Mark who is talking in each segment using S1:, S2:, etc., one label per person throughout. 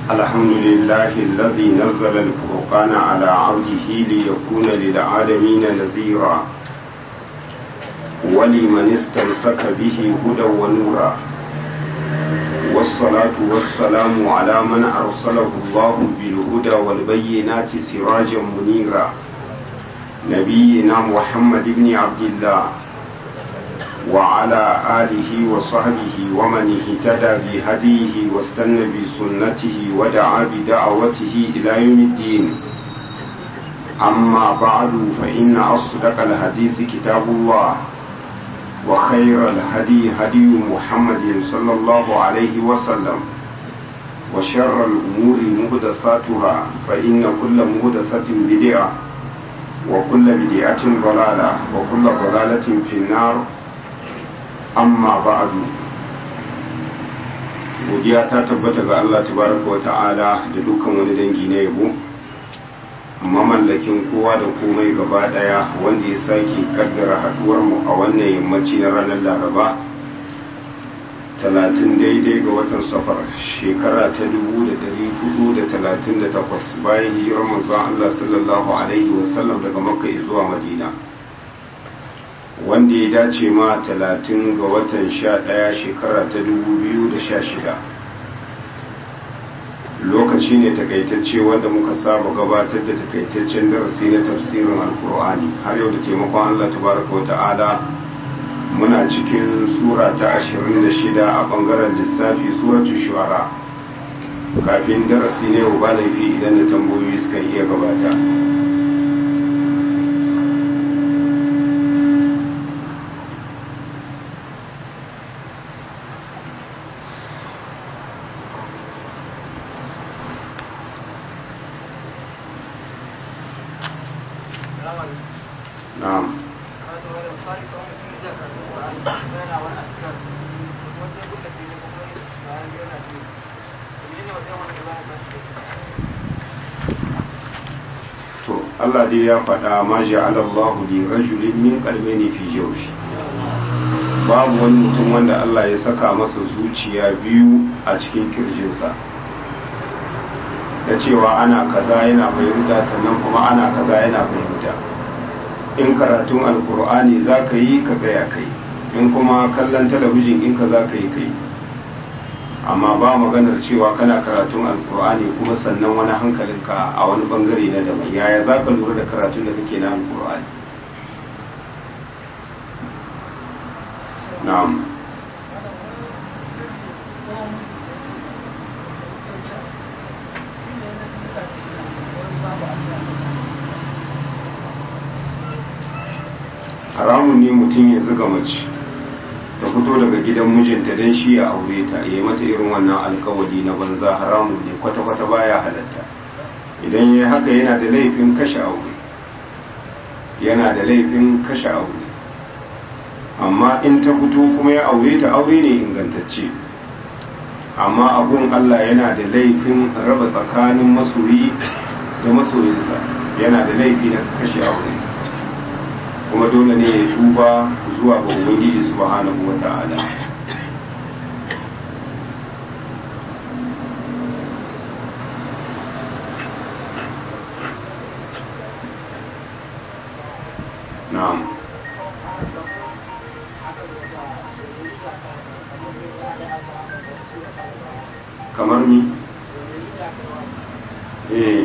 S1: الحمد لله الذي نزل الفرقان على عبده ليكون للعالمين نذيرا ولمن استمسك به هدى ونورا والصلاة والسلام على من أرسله الله بالهدى والبينات سراجا منيرا نبينا محمد بن عبد الله وعلى آله وصحبه ومن اهتدى بهديه واستنى بسنته ودعا بدعوته إلى يوم الدين أما بعد فإن أصدق الحديث كتاب الله وخير الهدي هدي محمد صلى الله عليه وسلم وشر الأمور مهدثاتها فإن كل مهدثة بدعة وكل بدعة ضلالة وكل ضلالة في النار amma ba'adu godiya ta tabbata ga Allah tabaraka wata'ala da dukkan wani dangi na yabo mamallakin kowa da komai gaba daya wanda ya sake kaddara haduwar mu a wannan yammaci na ranar laraba talatin daidai ga watan safar shekara ta dubu da dari hudu da talatin da takwas bayan hijirar manzon Allah sallallahu alaihi wasallam daga makka zuwa madina wanda ya dace ma talatin ga watan sha ɗaya shekara ta dubu biyu da sha shida lokaci ne takaitacce wanda muka saba gabatar da takaitaccen darasi na tafsirin alkur'ani har yau da taimakon allah tabaraka wa ta'ala muna cikin sura ta ashirin da shida a bangaren lissafi suratu shuara kafin darasi ne yau ba laifi idan da tambayoyi suka iya gabata na'am to Allah dai ya faɗa ma ja'ala Allahu li rajulin min qalbayni fi jawfi babu wani mutum wanda Allah ya saka masa zuciya biyu a cikin kirjinsa da cewa ana kaza yana fahimta sannan kuma ana kaza yana fahimta in karatun alkur'ani za ka yi ka tsaya kai in kuma kallon talabijin in ka za ka yi kai amma ba maganar cewa kana karatun alkur'ani kuma sannan wani hankalinka a wani bangare na daban yaya za ka lura da karatun da kake na alkur'ani na'am haramun ne mutum ya zuga mace ta fito daga gidan mijinta don shi ya aure ta ya yi mata irin wannan alkawari na banza haramun ne kwata-kwata baya halatta idan ya haka yana da laifin kashe aure yana da laifin kashe aure amma in ta fito kuma ya aure ta aure ne ingantacce amma abun Allah yana da laifin raba tsakanin masoyi da masoyinsa yana da laifi na kashe aure kuma dole ne ya tuba zuwa ga ubangiji subhanahu wata'ala na'am kamar ni eh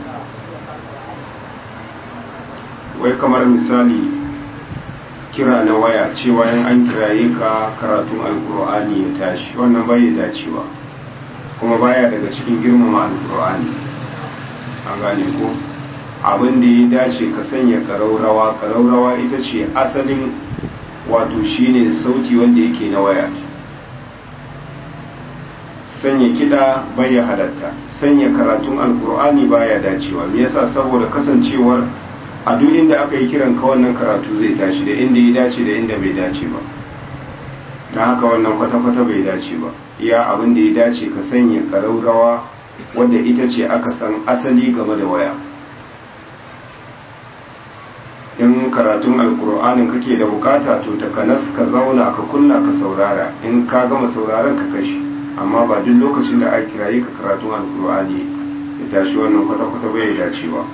S1: wai kamar misali kira na waya cewa yan an kiraye ka karatun alkur'ani ya tashi wannan bai dacewa kuma baya daga cikin girmama alkur'ani a gane ko abin da ya dace ka sanya karaurawa karaurawa ita ce asalin wato shine sauti wanda yake na waya sanya kiɗa baya halatta sanya karatun alkur'ani baya dacewa me yasa saboda kasancewar a duk inda aka yi kiran ka wannan karatu zai tashi da inda ya dace da inda bai dace ba na haka wannan kwata-kwata bai dace ba iya abin da ya dace ka sanya karaurawa wadda ita ce aka san asali game da waya in karatun alkur'anin kake da bukata to takanas ka zauna ka kunna ka saurara in ka gama sauraron ka kashi amma ba duk lokacin da aka kiraye ka karatun alkur'ani ya tashi wannan kwata-kwata bai dace ba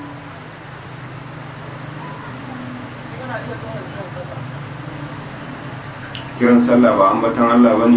S1: kiran sallah ba ambatan Allah ba ne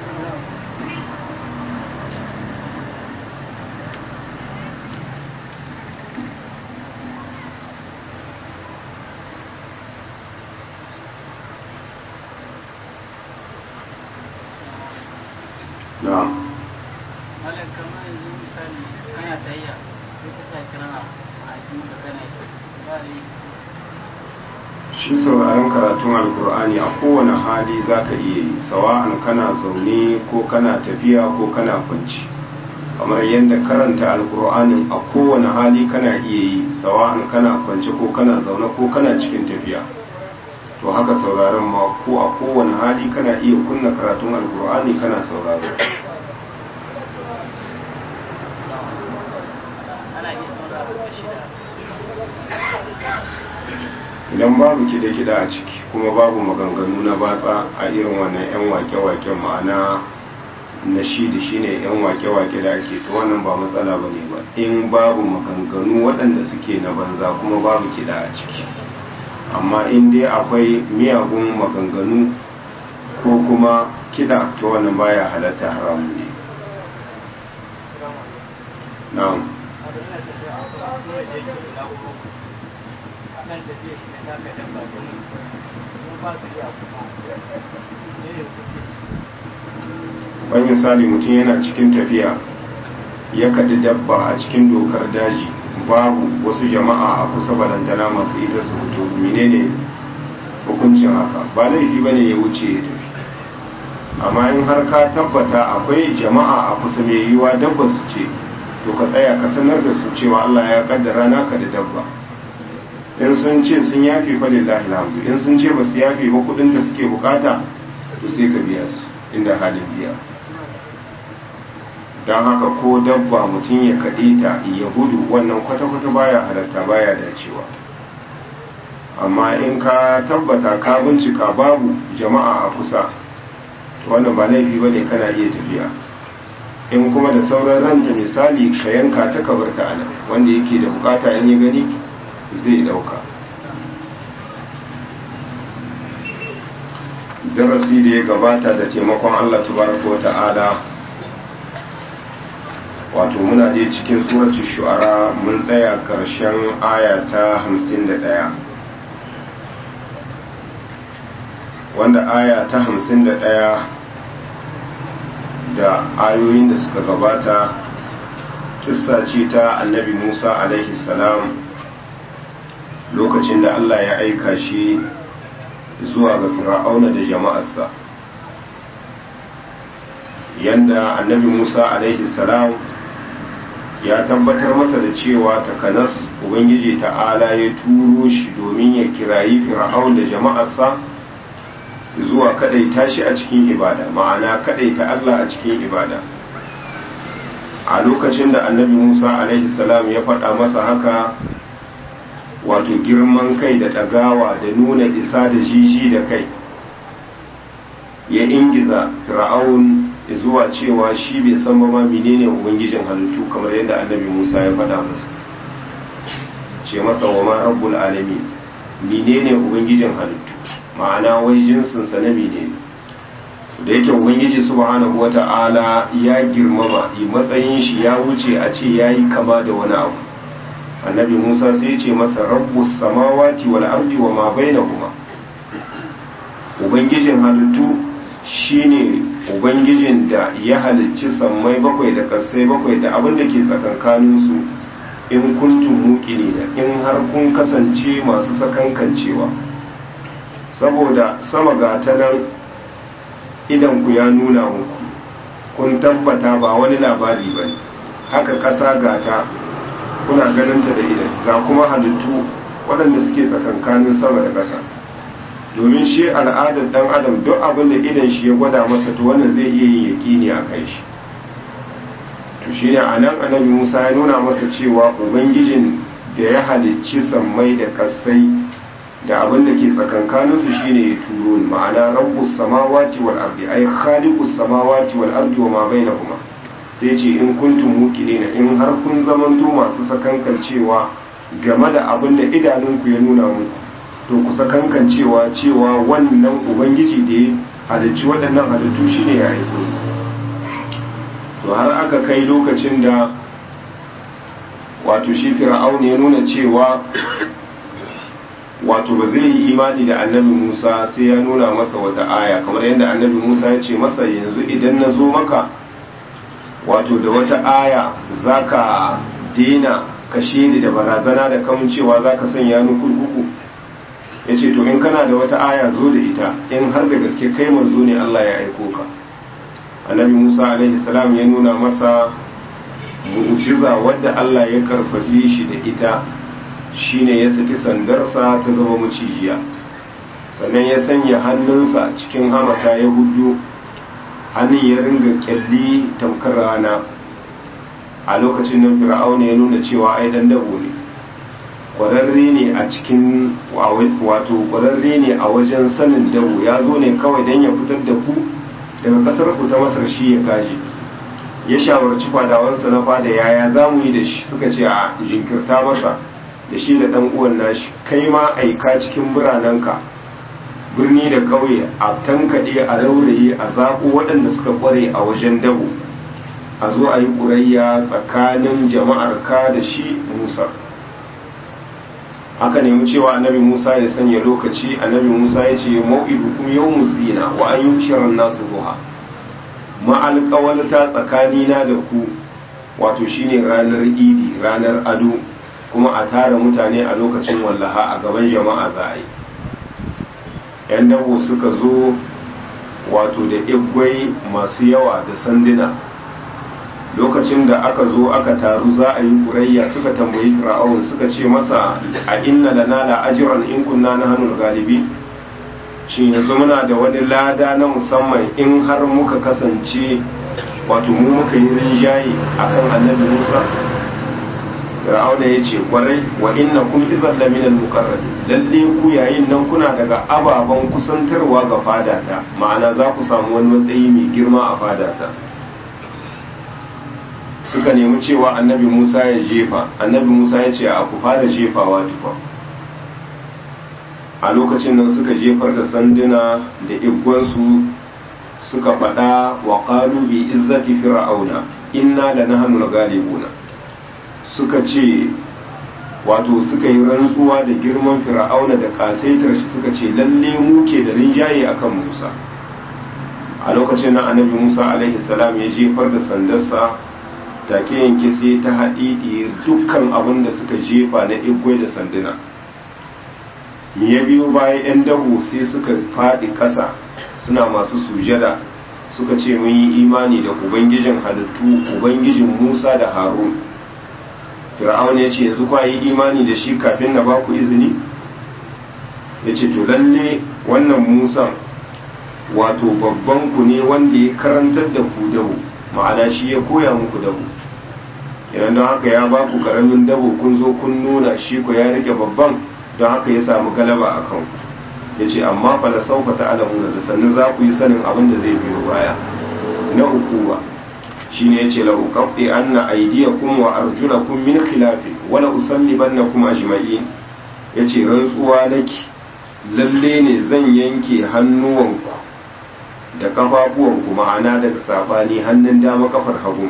S1: na'am
S2: malam kamar yanzu misali kana tayya sai ka sa kira a jikin ka kana yi ba da
S1: shi sauraron karatun alkur'ani a kowane hali za ka iya yi sawa'an kana zaune ko kana tafiya ko kana kwanci kamar yadda karanta alkur'anin a kowane hali kana iya yi sawa'an kana kwanci ko kana zaune ko kana cikin tafiya to haka sauraron ma ko a kowane hali kana iya kunna karatun alkur'ani kana sauraro
S2: ana iya saurara da shida
S1: idan babu kiɗe-kiɗe a ciki kuma babu maganganu na batsa a irin wannan 'yan wake-waken ma'ana na shi da shi ne 'yan wake-wake da ake to wannan ba matsala ba ne ba in babu maganganu waɗanda suke na banza kuma babu kiɗa a ciki amma in dai akwai miyagun maganganu ko kuma kiɗa to wannan baya halatta haramun ne na'am
S2: akan tafiya shi na taka dabba domin kuma ba su iya kusa ne ne kuke shi
S1: wani misali mutum yana cikin tafiya ya kaɗi dabba a cikin dokar daji babu wasu jama'a a kusa balantana masu ita su fito menene hukuncin haka ba laifi ba ne ya wuce ya tafi amma in har ka tabbata akwai jama'a a kusa mai yiwuwa dabba su ce to ka tsaya ka sanar da su cewa Allah ya kaddara naka da dabba in sun ce sun yafe fa lillahi alhamdu in sun ce ba su yafe ba kudin da suke bukata to sai ka biya su inda halin biya don haka ko dabba mutum ya kaɗe ta ya gudu wannan kwata-kwata baya halatta baya dacewa amma in ka tabbata ka bincika babu jama'a a kusa to wannan ba laifi ba ne kana iya tafiya in kuma da sauran ranta misali ka yanka ta kabarta a nan wanda yake da bukata in ya gani zai dauka darasi da ya gabata da taimakon Allah tabaraka wa ta'ala wato muna dai cikin suratul shu'ara mun tsaya karshen aya ta 51 wanda aya ta 51 da ayoyin da suka gabata kissa ce ta annabi Musa alaihi salam lokacin da Allah ya aika shi zuwa ga fir'auna da jama'arsa yanda annabi Musa alaihi salam ya tabbatar masa da cewa takanas ubangiji ta'ala ya turo shi domin ya kirayi fir'aun da jama'arsa zuwa kadaita shi a cikin ibada ma'ana kadaita Allah a cikin ibada a lokacin da annabi Musa alaihi salam ya faɗa masa haka wato girman kai da ɗagawa da nuna isa da jiji da kai ya ingiza fir'aun zuwa cewa shi bai san ba ma menene ubangijin halittu kamar yadda annabi Musa ya faɗa masa ce masa wa ma rabbul alamin menene ubangijin halittu ma'ana wai jinsin sa na menene da yake ubangiji subhanahu wata'ala ya girmama matsayin shi ya wuce a ce yayi kama da wani abu annabi musa sai ce masa rabbus samawati wal ardi wa ma bainahuma ubangijin halittu shine ubangijin da ya halicci sammai bakwai da kasai bakwai da abin da ke tsakankanin su in kuntum muqini da in har kun kasance masu sakankancewa saboda sama ga ta nan idan ku ya nuna muku kun tabbata ba wani labari bane haka ƙasa gata kuna ganinta da idan ga kuma halittu waɗanda suke tsakankanin sama da ƙasa domin shi al'adar ɗan adam duk abin da idan shi ya gwada masa to wannan zai iya yin yaƙini a kai shi to shi ne a nan annabi musa ya nuna masa cewa ubangijin da ya halicci sammai da ƙasai da abin da ke tsakankaninsu shine ya turo ni ma'ana rabbus samawati wal ardi ay khaliqus samawati wal ardi wa ma bainahuma sai ce in kuntum muqinina in har kun zamanto masu sakankancewa game da abin da idanunku ya nuna muku to ku sakankancewa cewa wannan ubangiji da ya halicci waɗannan halittu shine ya aiko to har aka kai lokacin da wato shi fir'aun ya nuna cewa wato ba zai yi imani da annabi Musa sai ya nuna masa wata aya kamar yadda annabi Musa ya ce masa yanzu idan na zo maka wato da wata aya zaka dena kashe ni da barazana da kamun cewa zaka sanya ni kurkuku ya ce to in kana da wata aya zo da ita in har da gaske kai manzo ne Allah ya aiko ka annabi Musa alaihi salam ya nuna masa mu'jiza wadda Allah ya karfafe shi da ita shine ya saki sandarsa ta zama macijiya sannan ya sanya hannunsa cikin hamata ya hudu hannun ya ringa kyalli tamkar rana a lokacin nan fir'auna ya nuna cewa ai dan dabo ne kwararre ne a cikin wato kwararre ne a wajen sanin dabo ya zo ne kawai don ya fitar da ku daga kasar ku ta masar shi ya gaji ya shawarci fadawansa na fada yaya za mu yi da shi suka ce a jinkirta masa da shi da ɗan uwan nashi kai ma aika cikin biranenka birni da ƙauye a tankaɗe a rauraye a zaɓo waɗanda suka ƙware a wajen dabo a zo a yi ƙurayya tsakanin jama'ar ka da shi musa aka nemi cewa annabi musa ya sanya lokaci annabi musa ya ce mau'idu kuma yau musina wa an yi shirin nasu ruha ma'alƙawalta tsakanina da ku wato shine ranar idi ranar ado kuma a tara mutane a lokacin wallaha a gaban jama'a za a yi yan dabo suka zo wato da igwai masu yawa da sanduna lokacin da aka zo aka taru za a yi ƙurayya suka tambayi fir'aun suka ce masa a inna lana la ajran in kunna nahnu galibi shin yanzu muna da wani lada na musamman in har muka kasance wato mu muka yi rinjaye akan annabi Musa Fir'auna ya ce kwarai wa inna kun idan da minal muqarrabi lalle ku yayin nan kuna daga ababen kusantarwa ga fadata ma'ana za ku samu wani matsayi mai girma a fadata suka nemi cewa annabi Musa ya jefa annabi Musa ya ce a ku fara jefawa tukwa a lokacin nan suka jefar da sanduna da igwansu suka faɗa wa qalu bi izzati fir'auna inna lanahnu galibuna suka ce wato suka yi rantsuwa da girman fir'auna da kasaitar shi suka ce lalle mu ke da rinjaye akan Musa a lokacin nan annabi Musa alaihi salam ya jefar da sandarsa take yanke sai ta haɗi dukkan abin da suka jefa na igwai da sanduna me ya biyo baya 'yan dahu sai suka faɗi ƙasa suna masu sujada suka ce mun yi imani da ubangijin halittu ubangijin musa da harun fir'aun ya ce yanzu kwa yi imani da shi kafin na baku izini ya ce to lalle wannan musan wato babban ku ne wanda ya karantar da ku dahu ma'ana shi ya koya muku dahu idan don haka ya baku karamin dabo kun zo kun nuna shi ku ya rike babban don haka ya samu galaba a kan ya ce amma fa da saufa ta alamuna da sannu za ku yi sanin abin da zai biyo baya na hukuma shi ne ya ce la uqatti anna aydiyakum wa arjulakum min khilafi wa la usallibannakum ajma'in ya ce rantsuwa nake lalle ne zan yanke hannuwanku da kafafuwanku ma'ana daga sabani hannun dama kafar hagu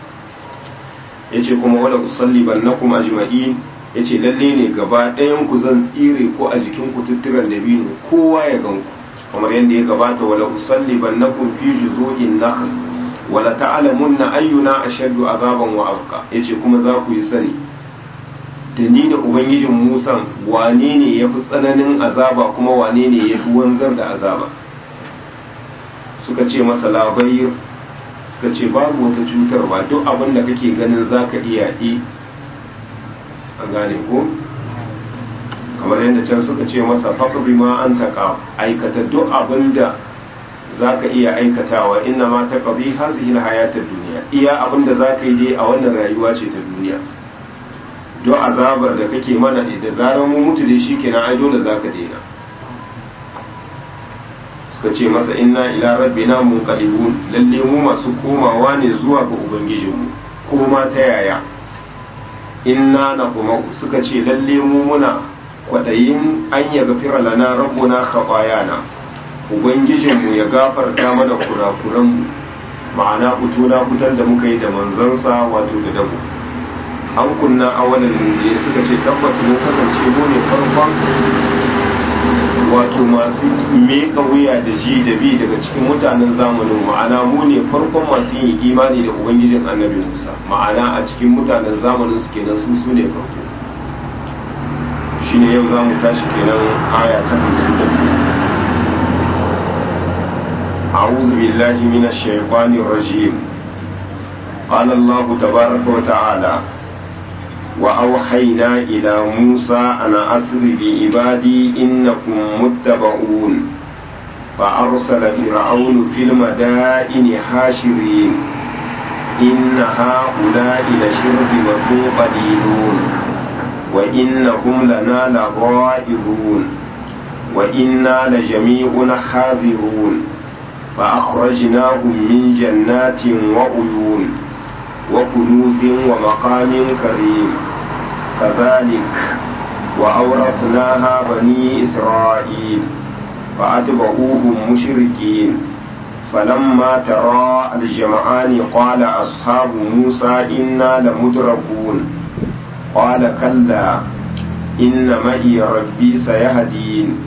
S1: ya ce kuma wala usalli bannakum ajma'in ya ce lalle ne gaba ɗayan ku zan tsire ko a jikin ku tutturan da biyu kowa ya gan ku kamar yadda ya gabata wala usalli bannakum fi juzu'in nakhl wala ta'lamunna ayyuna ashaddu azaban wa abqa yace kuma za ku yi sani da ni da ubangijin Musa wane ne ya fi tsananin azaba kuma wane ne ya fi wanzar da azaba suka ce masa labayir suka ce babu wata cutarwa duk abin da kake ganin za ka iya yi a gane ko kamar yadda can suka ce masa faƙi ma an taƙa aikata duk abin da za ka iya aikatawa inna ma ta ƙabi hazihi hayatar duniya iya abin da za ka yi dai a wannan rayuwa ce ta duniya don azabar da kake mana da zarar mu mutu da shi kenan ai dole za ka daina suka ce masa inna ila rabbina munqalibun lalle mu masu komawa ne zuwa ga ubangijinmu koma ta yaya inna na kuma suka ce lalle mu muna kwadayin an ya gafira lana rabbuna khatayana ubangijinmu ya gafarta mana kurakuranmu ma'ana fito na fitar da muka yi da manzansa wato da dabo an kunna awalan ne suka ce tabbas mun kasance mu ne farkon wato masu meka wuya da ji da bi daga cikin mutanen zamanin ma'ana mu ne farkon masu yin imani da ubangijin annabi musa ma'ana a cikin mutanen zamanin su kenan su su ne farko shine yau za mu tashi kenan aya ta hamsin da biyu أعوذ بالله من الشيطان الرجيم قال الله تبارك وتعالى وأوحينا إلى موسى أن أسر بعبادي إنكم متبعون فأرسل فرعون في المدائن حاشرين إن هؤلاء لشرذمة قليلون وإنهم لنا لغائظون وإنا لجميع حاذرون فأخرجناهم من جنات وعيون وكنوز ومقام كريم كذلك وأورثناها بني إسرائيل فأتبعوهم مشركين فلما ترى الجمعان قال أصحاب موسى إنا لمدركون قال كلا إن معي ربي سيهدين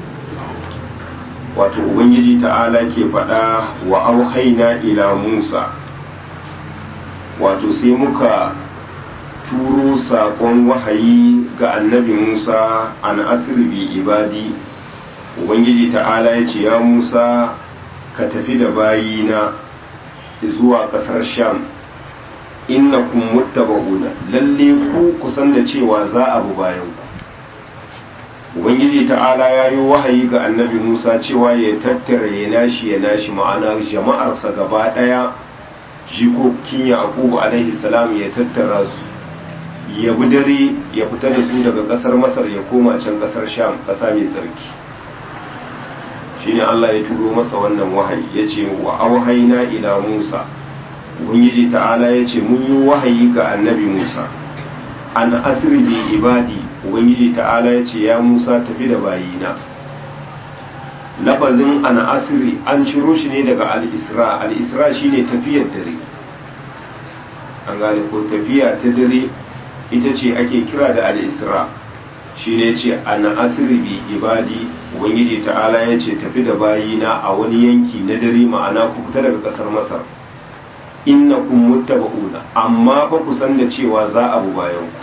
S1: wato ubangiji ta'ala ke faɗa wa auhaina ila musa wato sai muka turo saƙon wahayi ga annabi musa an asirbi ibadi ubangiji ta'ala ya ce ya musa ka tafi da bayina zuwa ƙasar sham innakum muttaba'una lalle ku kusan da cewa za a bu bayan ku ubangiji ta'ala ya yi wahayi ga annabi musa cewa ya tattara ya nashi ya nashi ma'ana jama'arsa gaba ɗaya jikokin yaqubu alaihi salam ya tattara su ya bi dare ya fita da su daga ƙasar masar ya koma can ƙasar sham ƙasa mai tsarki shine allah ya turo masa wannan wahayi ya ce wa auhaina ila musa ubangiji ta'ala ya ce mun yi wahayi ga annabi musa an asiri bi ibadi ubangiji ta'ala ya ce ya musa tafi da bayina lafazin an asiri an ciro shi ne daga al-isra al-isra shine tafiyar dare an gane ko tafiya ta dare ita ce ake kira da al-isra shi ne ce an asiri bi ibadi ubangiji ta'ala ya ce tafi da bayina a wani yanki na dare ma'ana ku fita daga kasar masar innakum muttaba'una amma fa ku san da cewa za a bu bayan ku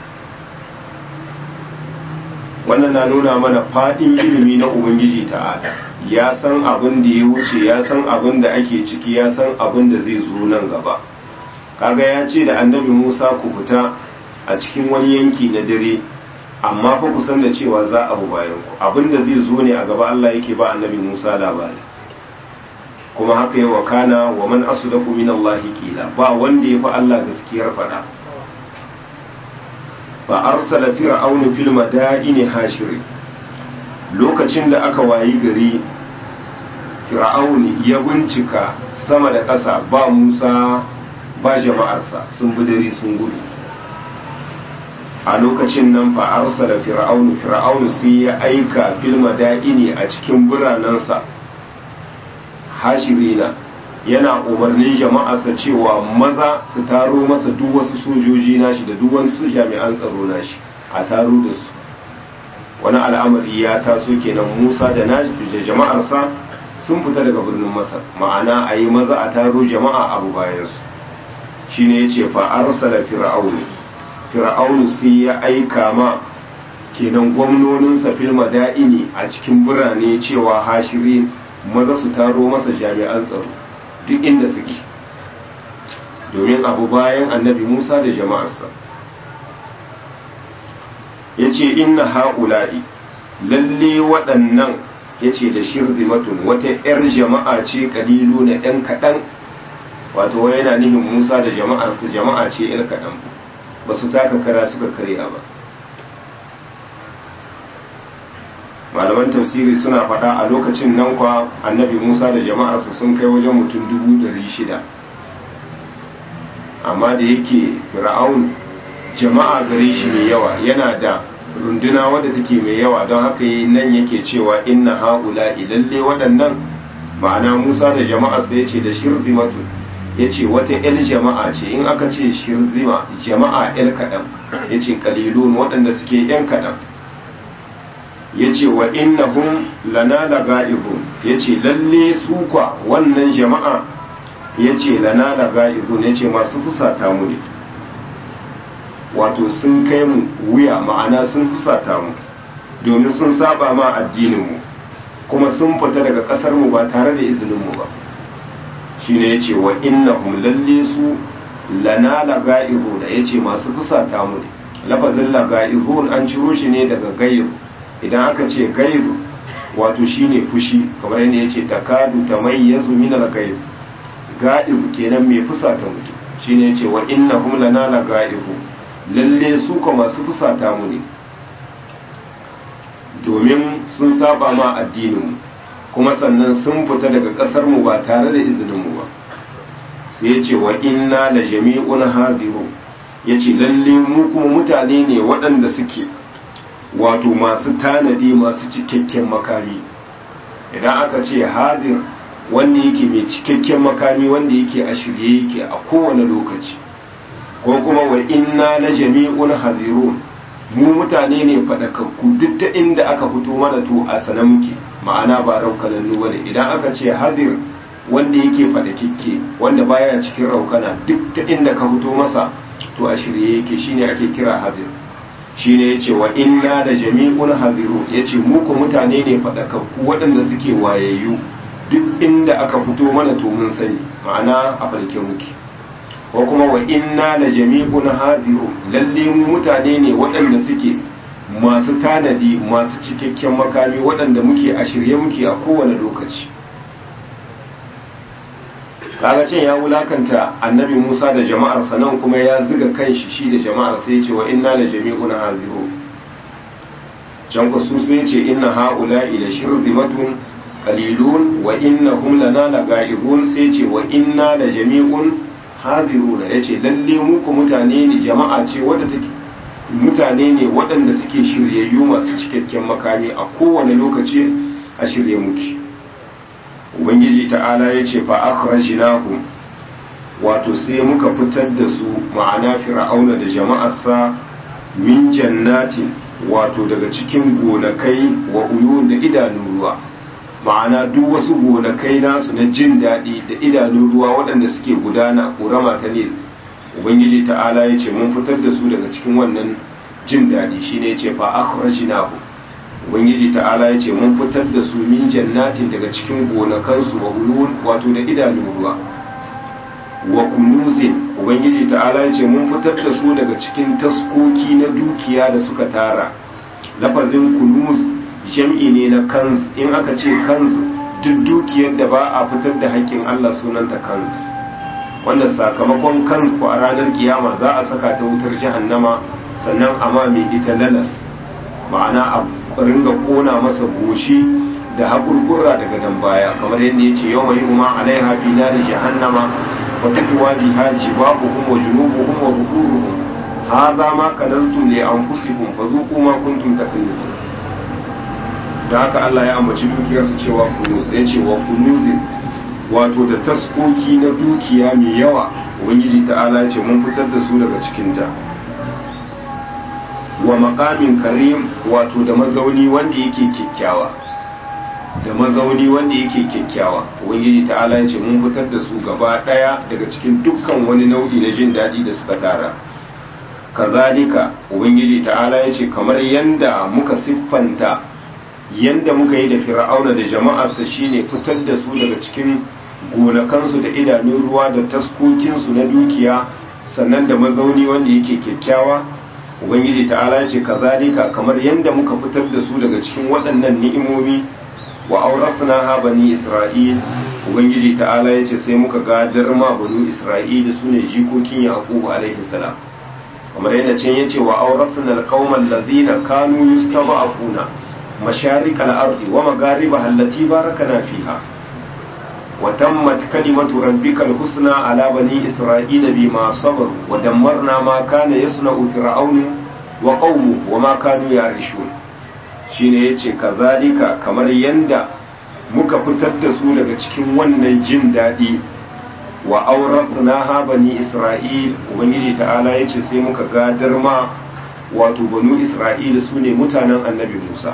S1: wannan na nuna mana faɗin ilimi na ubangiji ta'ala ya san abin da ya wuce ya san abin da ake ciki ya san abin da zai zo nan gaba kaga ya ce da annabi musa ku fita a cikin wani yanki na dare amma fa ku san da cewa za a bu bayan ku abin da zai zo ne a gaba allah yake ba annabi musa labari kuma haka yi wa kana wa man asdaqu min allahi qila ba wanda ya fi allah gaskiyar faɗa fa arsala fir'aunu fil madaini hashiri lokacin da aka wayi gari fir'auni ya bincika sama da ƙasa ba Musa ba jama'arsa sun bi dare sun gudu a lokacin nan fa arsala fir'aunu fir'aunu sai ya aika fil madaini a cikin biranensa hashirina yana umarnin jama'arsa cewa maza su taro masa duk wasu sojoji nashi da duk wasu jami'an tsaro nashi a taro da su wani al'amari ya taso kenan musa da nashi da jama'arsa sun fita daga birnin masar ma'ana a yi maza a taro jama'a abu bayansu shi ne ya ce fa'arsala fir'aunu fir'aunu sai ya aika ma kenan gwamnoninsa fil mada'ini a cikin birane cewa hashiri maza su taro masa jami'an tsaro duk inda suke domin abu bayan annabi musa da jama'arsa ya ce inna ha'ula'i lalle waɗannan ya ce da shirzimatun wata 'yar jama'a ce ƙalilu na 'yan kaɗan wato wai yana nihin musa da jama'arsa jama'a ce 'yar kaɗan ba su taka kara suka karya ba malaman tafsiri suna faɗa a lokacin nan kwa annabi musa da jama'arsa sun kai wajen mutum dubu ɗari shida amma da yake fir'aun jama'a gare shi mai yawa yana da runduna wadda take mai yawa don haka yi nan yake cewa inna haula lalle waɗannan ma'ana musa da jama'arsa ya ce da shirzimatu ya ce wata 'yar jama'a ce in aka ce shirzima jama'a 'yar kaɗan ya ce ƙalilun waɗanda suke 'yan kaɗan ya ce wa innahum lana laga'izun ya ce lalle su kwa wannan jama'a ya ce lana laga'izun ya ce masu fusata mu ne wato sun kai mu wuya ma'ana sun fusata mu domin sun saba ma addininmu kuma sun fita daga ƙasar mu ba tare da izininmu ba shine ya ce wa innahum lalle su lana laga'izun ya ce masu fusata mu ne lafazin laga'izun an ciro shi ne daga gairu idan aka ce gairu wato shine fushi kamar yadda ya ce takadu ta mai ya zumi na gairu ga'izu kenan mai fusata mutum shine ya ce wa inna hum lana la ga'izu lalle su ka masu fusata mu ne domin sun saba ma addinin kuma sannan sun fita daga kasar mu ba tare da izinin mu ba sai ya ce wa inna la jami'un hadiru ya ce lalle mu kuma mutane ne waɗanda suke wato masu tanadi masu cikakken makami idan aka ce hadir wanda yake mai cikakken makami wanda yake a shirye yake a kowane lokaci ko kuma wa inna na jami'un hadirun mu mutane ne faɗakakku duk ta inda aka fito mana to a sana muke ma'ana ba raukanannu bane idan aka ce hadir wanda yake faɗakikke wanda baya cikin raukana duk ta inda ka fito masa to a shirye yake shine ake kira hadir shine yace wa inna da jami'un hadiru yace mu ko mutane ne fadakakku waɗanda suke wayayyu duk inda aka fito mana to mun sani ma'ana a farke muke ko kuma wa inna da jami'un hadiru lalle mu mutane ne waɗanda suke masu tanadi masu cikakken makami waɗanda muke a shirye muke a kowane lokaci kaga can ya wulakanta annabi Musa da jama'ar nan kuma ya ziga kanshi shi da jama'ar sai ya ce wa inna la jami'un haziru can ku su sai ce inna haula'i la shirzimatun qalilun wa innahum lana laga'izun sai ce wa inna la jami'un hadiruna yace lalle mu ku mutane ne jama'a ce wadda take mutane ne waɗanda suke shiryayyu masu cikakken makami a kowane lokaci a shirye muke ubangiji ta'ala ya ce fa akhrajnahu wato sai muka fitar da su ma'ana fir'auna da jama'arsa min jannatin wato daga cikin gonakai wa uyun da idanun ruwa ma'ana duk wasu gonakai nasu na jin daɗi da idanun ruwa waɗanda suke gudana ƙorama ta nil ubangiji ta'ala ya ce mun fitar da su daga cikin wannan jin daɗi shine ya ce fa akhrajnahu ubangiji ta'ala ya ce mun fitar da su min jannatin daga cikin gonakansu wa ulun wato da idanun ruwa wa kunuzin ubangiji ta'ala ya ce mun fitar da su daga cikin taskoki na dukiya da suka tara lafazin kunuz jam'i ne na kanz in aka ce kanz duk dukiyar da ba a fitar da haƙƙin Allah sunanta kanz wanda sakamakon kanz ko a ranar kiyama za a saka ta wutar jahannama sannan amma mai ita lalas ma'ana a ringa kona masa goshi da haƙurƙura daga dan baya kamar yadda ya ce yau mai kuma alaiha fi na da jahannama wa tuwa biha jibahuhum wa junubuhum wa zuhuruhum hadha ma kanaztum li anfusikum fazuqu ma kuntum taknizun da haka Allah ya ambaci dukiyarsu cewa kunuz ya ce wa kunuzin wato da taskoki na dukiya mai yawa ubangiji ta'ala ya ce mun fitar da su daga cikinta wa makamin karim wato da mazauni wanda yake kyakkyawa da mazauni wanda yake kyakkyawa ubangiji ta'ala ya ce mun fitar da su gaba daya daga cikin dukkan wani nau'i na jin daɗi da suka tara kazalika ubangiji ta'ala ya ce kamar yanda muka siffanta yanda muka yi da fir'auna da jama'arsa shine fitar da su daga cikin gonakansu da idanun ruwa da taskokinsu na dukiya sannan da mazauni wanda yake kyakkyawa ubangiji ta'ala ya ce kazalika kamar yanda muka fitar da su daga cikin waɗannan ni'imomi wa aurasna ha bani isra'il ubangiji ta'ala ya ce sai muka gadar ma banu isra'il su ne jikokin yaqub alaihi salam kamar yadda can yace wa awrasna alqauman ladina kanu yustad'afuna masharik al-ardi wa magharibaha allati barakana fiha wa tammat kalimatu rabbika al-husna ala bani isra'ila bima sabaru wa dammarna ma kana yasna'u fir'aun wa qaumuhu wa ma kanu yarishun shine yace kazalika kamar yanda muka fitar da su daga cikin wannan jin daɗi wa auratna ha bani isra'il ubangiji ta'ala yace sai muka gadar ma wato banu isra'il su ne mutanen annabi musa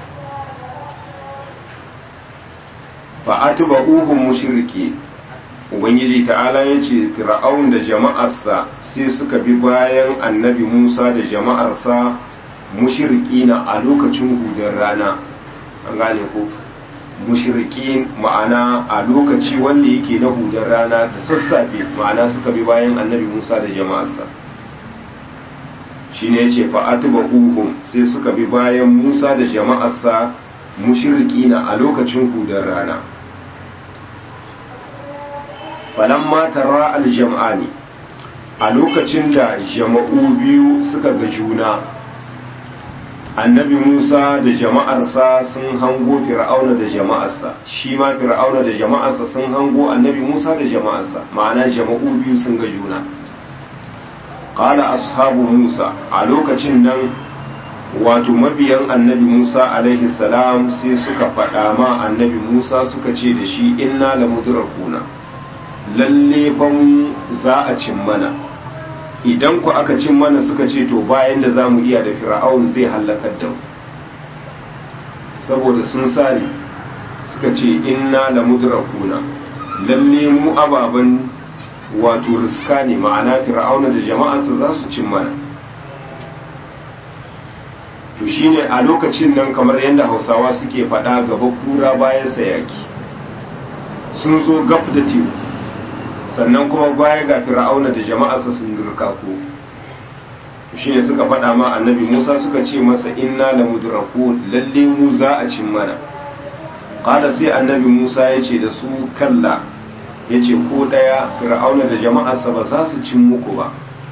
S1: fa atba'uhum mushriki ubangiji ta'ala yace fir'aun da jama'arsa sai suka bi bayan annabi musa da jama'arsa mushrikina a lokacin hudun rana an gane ko mushrikin ma'ana a lokaci wanda yake na hudar rana da sassafe ma'ana suka bi bayan annabi Musa da jama'arsa shine yace fa atba'uhum sai suka bi bayan Musa da jama'arsa mushrikina a lokacin hudar rana falamma tara aljam'ani a lokacin da jama'u biyu suka ga juna annabi Musa da jama'arsa sun hango fir'auna da jama'arsa shi ma fir'auna da jama'arsa sun hango annabi Musa da jama'arsa ma'ana jama'u biyu sun ga juna qala ashabu Musa a lokacin nan wato mabiyan annabi Musa alaihi salam sai suka faɗa ma annabi Musa suka ce da shi inna lamudrakuna lalle fa za a cin mana idan ku aka cin mana suka ce to bayan da za mu iya da fir'aun zai hallakar da mu saboda sun sare suka ce inna la mudrakuna lalle mu ababan wato riska ne ma'ana fir'auna da jama'arsa za su cin mana to shine a lokacin nan kamar yadda hausawa suke faɗa gaba kura bayan sayaki sun zo gaf da teku sannan kuma baya ga fir'auna da jama'arsa sun dirka ko shine suka faɗa ma annabi Musa suka ce masa inna la mudraku lalle mu za a cin mana qala sai annabi Musa ya ce da su kalla yace ko daya fir'auna da jama'arsa ba za su cin muku ba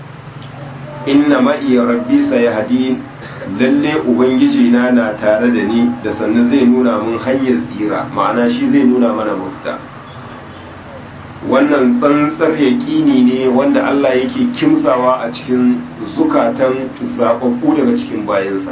S1: inna ma iya rabbi sayahdi lalle ubangiji na na tare da ni da sannan zai nuna mun hanyar tsira ma'ana shi zai nuna mana mafita wannan tsantsar yaƙini ne wanda Allah yake kimsawa a cikin zukatan zaɓaɓɓu daga cikin bayansa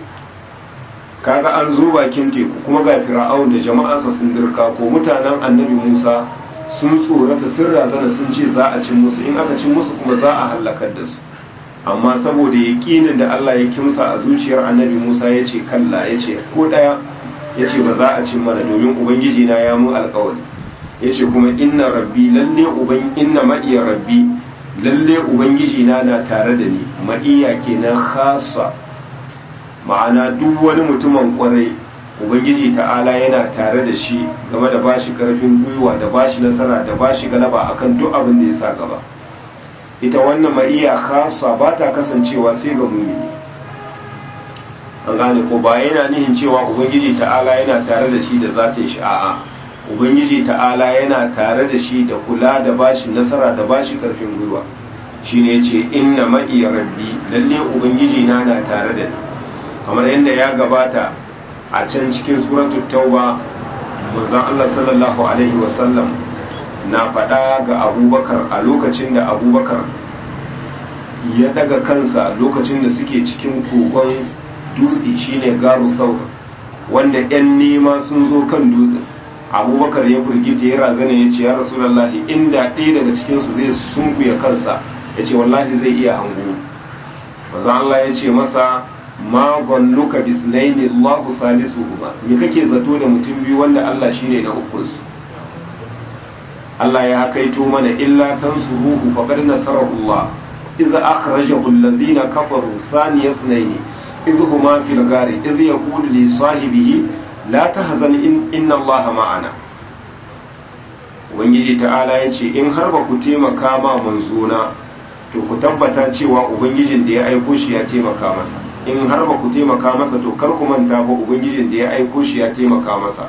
S1: kaga an zo bakin teku kuma ga fir'aun da jama'arsa sun dirka ko mutanen annabi Musa sun tsorata sun razana sun ce za a cin musu in aka cin musu kuma za a hallakar da su amma saboda yaƙinin da Allah ya kimsa a zuciyar annabi Musa ya ce kalla ya ce ko ɗaya ya ce ba za a cin mana domin ubangiji na ya mu alƙawari ya ce kuma inna rabbi lalle uban inna ma'iya rabbi lalle ubangiji na na tare da ni ma'iya kenan khasa ma'ana duk wani mutumin kwarai ubangiji ta'ala yana tare da shi game da bashi karfin gwiwa da bashi nasara da bashi galaba akan duk abin da ya sa gaba ita wannan ma'iya khasa ba ta kasancewa sai ga mumini an gane ko ba yana nihin cewa ubangiji ta'ala yana tare da shi da zatin shi a'a ubangiji ta'ala yana tare da shi da kula da bashi nasara da bashi karfin gwiwa shine yace inna ma'i rabbi lalle ubangiji na na tare da ni kamar yadda ya gabata a can cikin suratul tauba manzon Allah sallallahu alaihi wasallam na faɗa ga abubakar a lokacin da abubakar ya daga kansa lokacin da suke cikin kogon dutse shine garu saur wanda 'yan nema sun zo kan dutsen abubakar ya firgita ya razana ya ce ya rasulallahi inda ɗaya daga cikinsu zai sunkuya kansa ya ce wallahi zai iya hango maza Allah ya ce masa ma zannuka bisnaini Allahu salisuhuma me kake zato da mutum biyu wanda Allah shine na uku su Allah ya hakaito mana illa tansuruhu faqad nasarahu Allah idza akhrajahu alladhina kafaru thaniya ithnaini idh huma fil ghari idh yaqulu li sahibihi la tahzan inna Allah ma'ana ubangiji ta'ala ya ce in har ba ku taimaka ma manzona to ku tabbata cewa ubangijin da ya aiko shi ya taimaka masa in har ba ku taimaka masa to kar ku manta ba ubangijin da ya aiko shi ya taimaka masa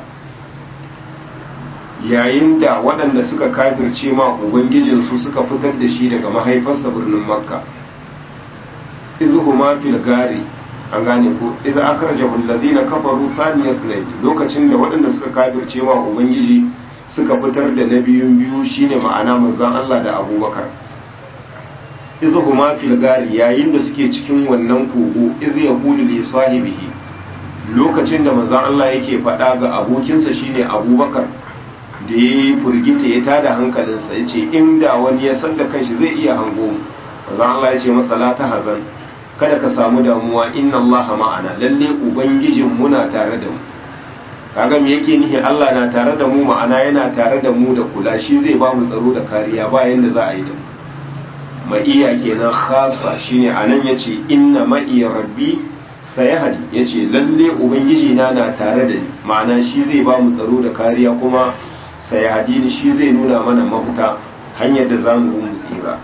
S1: yayin da waɗanda suka kafirce ma ubangijinsu suka fitar da shi daga mahaifarsa birnin makka izhuma fil gari an gane ko idza akhrajahu alladhina kafaru thaniya sunayd lokacin da waɗanda suka kafirce wa ubangiji suka fitar da na biyun biyu shine ma'ana manzon Allah da Abubakar izhuma fil gari yayin da suke cikin wannan kogo iz yaqulu li sahibihi lokacin da manzon Allah yake faɗa ga abokinsa shine Abubakar da ya furgita ya tada hankalinsa ya ce inda wani ya san da kanshi zai iya hango mu manzon Allah ya ce masa la ta hazan kada ka samu damuwa inna Allah ma'ana lalle ubangijin muna tare da mu kaga me yake nihi Allah na tare da mu ma'ana yana tare da mu da kula shi zai ba mu tsaro da kariya ba yanda za a yi da mu ma'iya kenan khasa shine anan yace inna ma'i rabbi sayahdi yace lalle ubangiji na na tare da ni ma'ana shi zai ba mu tsaro da kariya kuma sayahdi ni shi zai nuna mana mafita hanyar da zamu mu tsira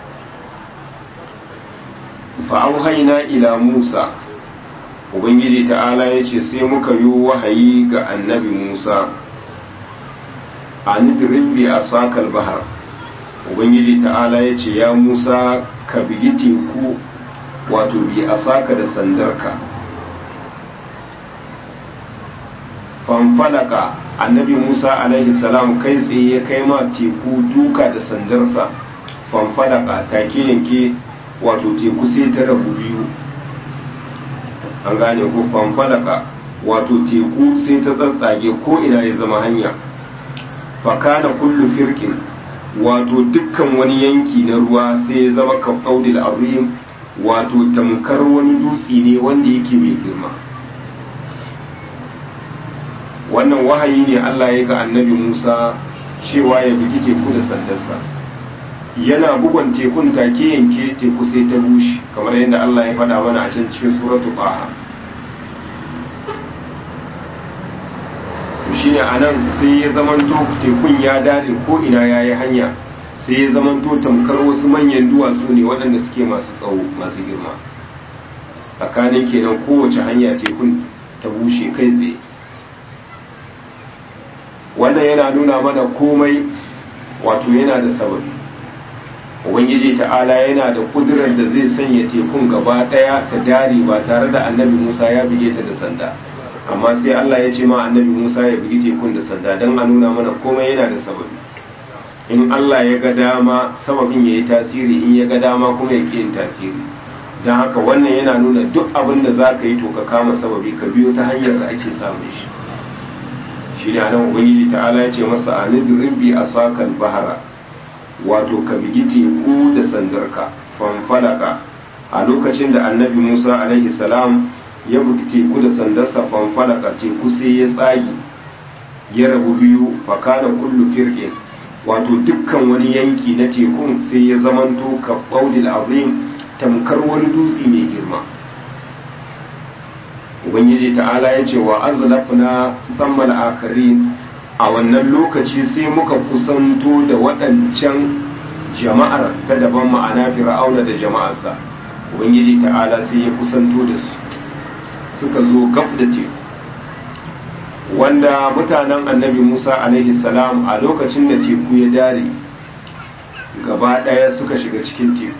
S1: fa'auhaina ila Musa, Ubangiji ta'ala ya ce sai muka yi wahayi ga annabi Musa, a nidirin bi a sakal bahar. Ubangiji ta'ala ya ce, Ya Musa, ka bigi teku wato bi a saka da sandarka. Fanfalaka annabi Musa alaihi salam kai tsaye ya kai ma teku duka da sandarsa, fanfalaka take yanke wato teku sai ta rabu biyu an gane ko fanfalaka wato teku sai ta tsatsage ko ina ya zama hanya fakana kullu firkin wato dukkan wani yanki na ruwa sai ya zama kafaudil azim wato tamkar wani dutse ne wanda yake mai girma wannan wahayi ne Allah ya ga annabi Musa cewa ya bugi teku da sandarsa yana bugon tekun take yanke teku sai ta bushe kamar yadda Allah ya faɗa mana a can cikin suratu Taha shine anan sai ya zamanto tekun ya dare ko ina yayi hanya sai ya zamanto tamkar wasu manyan duwatsu ne waɗanda suke masu tsawo masu girma tsakanin kenan kowace hanya tekun ta bushe kai tsaye wannan yana nuna mana komai wato yana da sababi ubangiji ta'ala yana da kudurar da zai sanya tekun gaba daya ta dare ba tare da annabi musa ya bige ta da sanda amma sai allah ya ce ma annabi musa ya bigi tekun da sanda don a nuna mana komai yana da sababi in allah ya ga dama sababin ya yi tasiri in ya ga dama kuma ya yin tasiri don haka wannan yana nuna duk abin da za ka yi to ka kama sababi ka biyo ta hanyar da ake samun shi shi ne anan ubangiji ta'ala ya ce masa anidirin bi a sakan bahara wato ka bigi teku da sandarka fanfalaka a lokacin da annabi musa alaihi salam ya bugi teku da sandarsa fanfalaka teku sai ya tsagi ya rabu biyu fakana kullu firqin wato dukkan wani yanki na tekun sai ya zamanto ka qaulil azim tamkar wani dutse mai girma ubangiji ta'ala ya ce wa azlafna thammal akarin a wannan lokaci sai muka kusanto da waɗancan jama'ar ta daban ma'ana fir'auna da jama'arsa ubangiji ta'ala sai ya kusanto da su suka zo gab da teku wanda mutanen annabi musa alaihi salam a lokacin da teku ya dare gaba ɗaya suka shiga cikin teku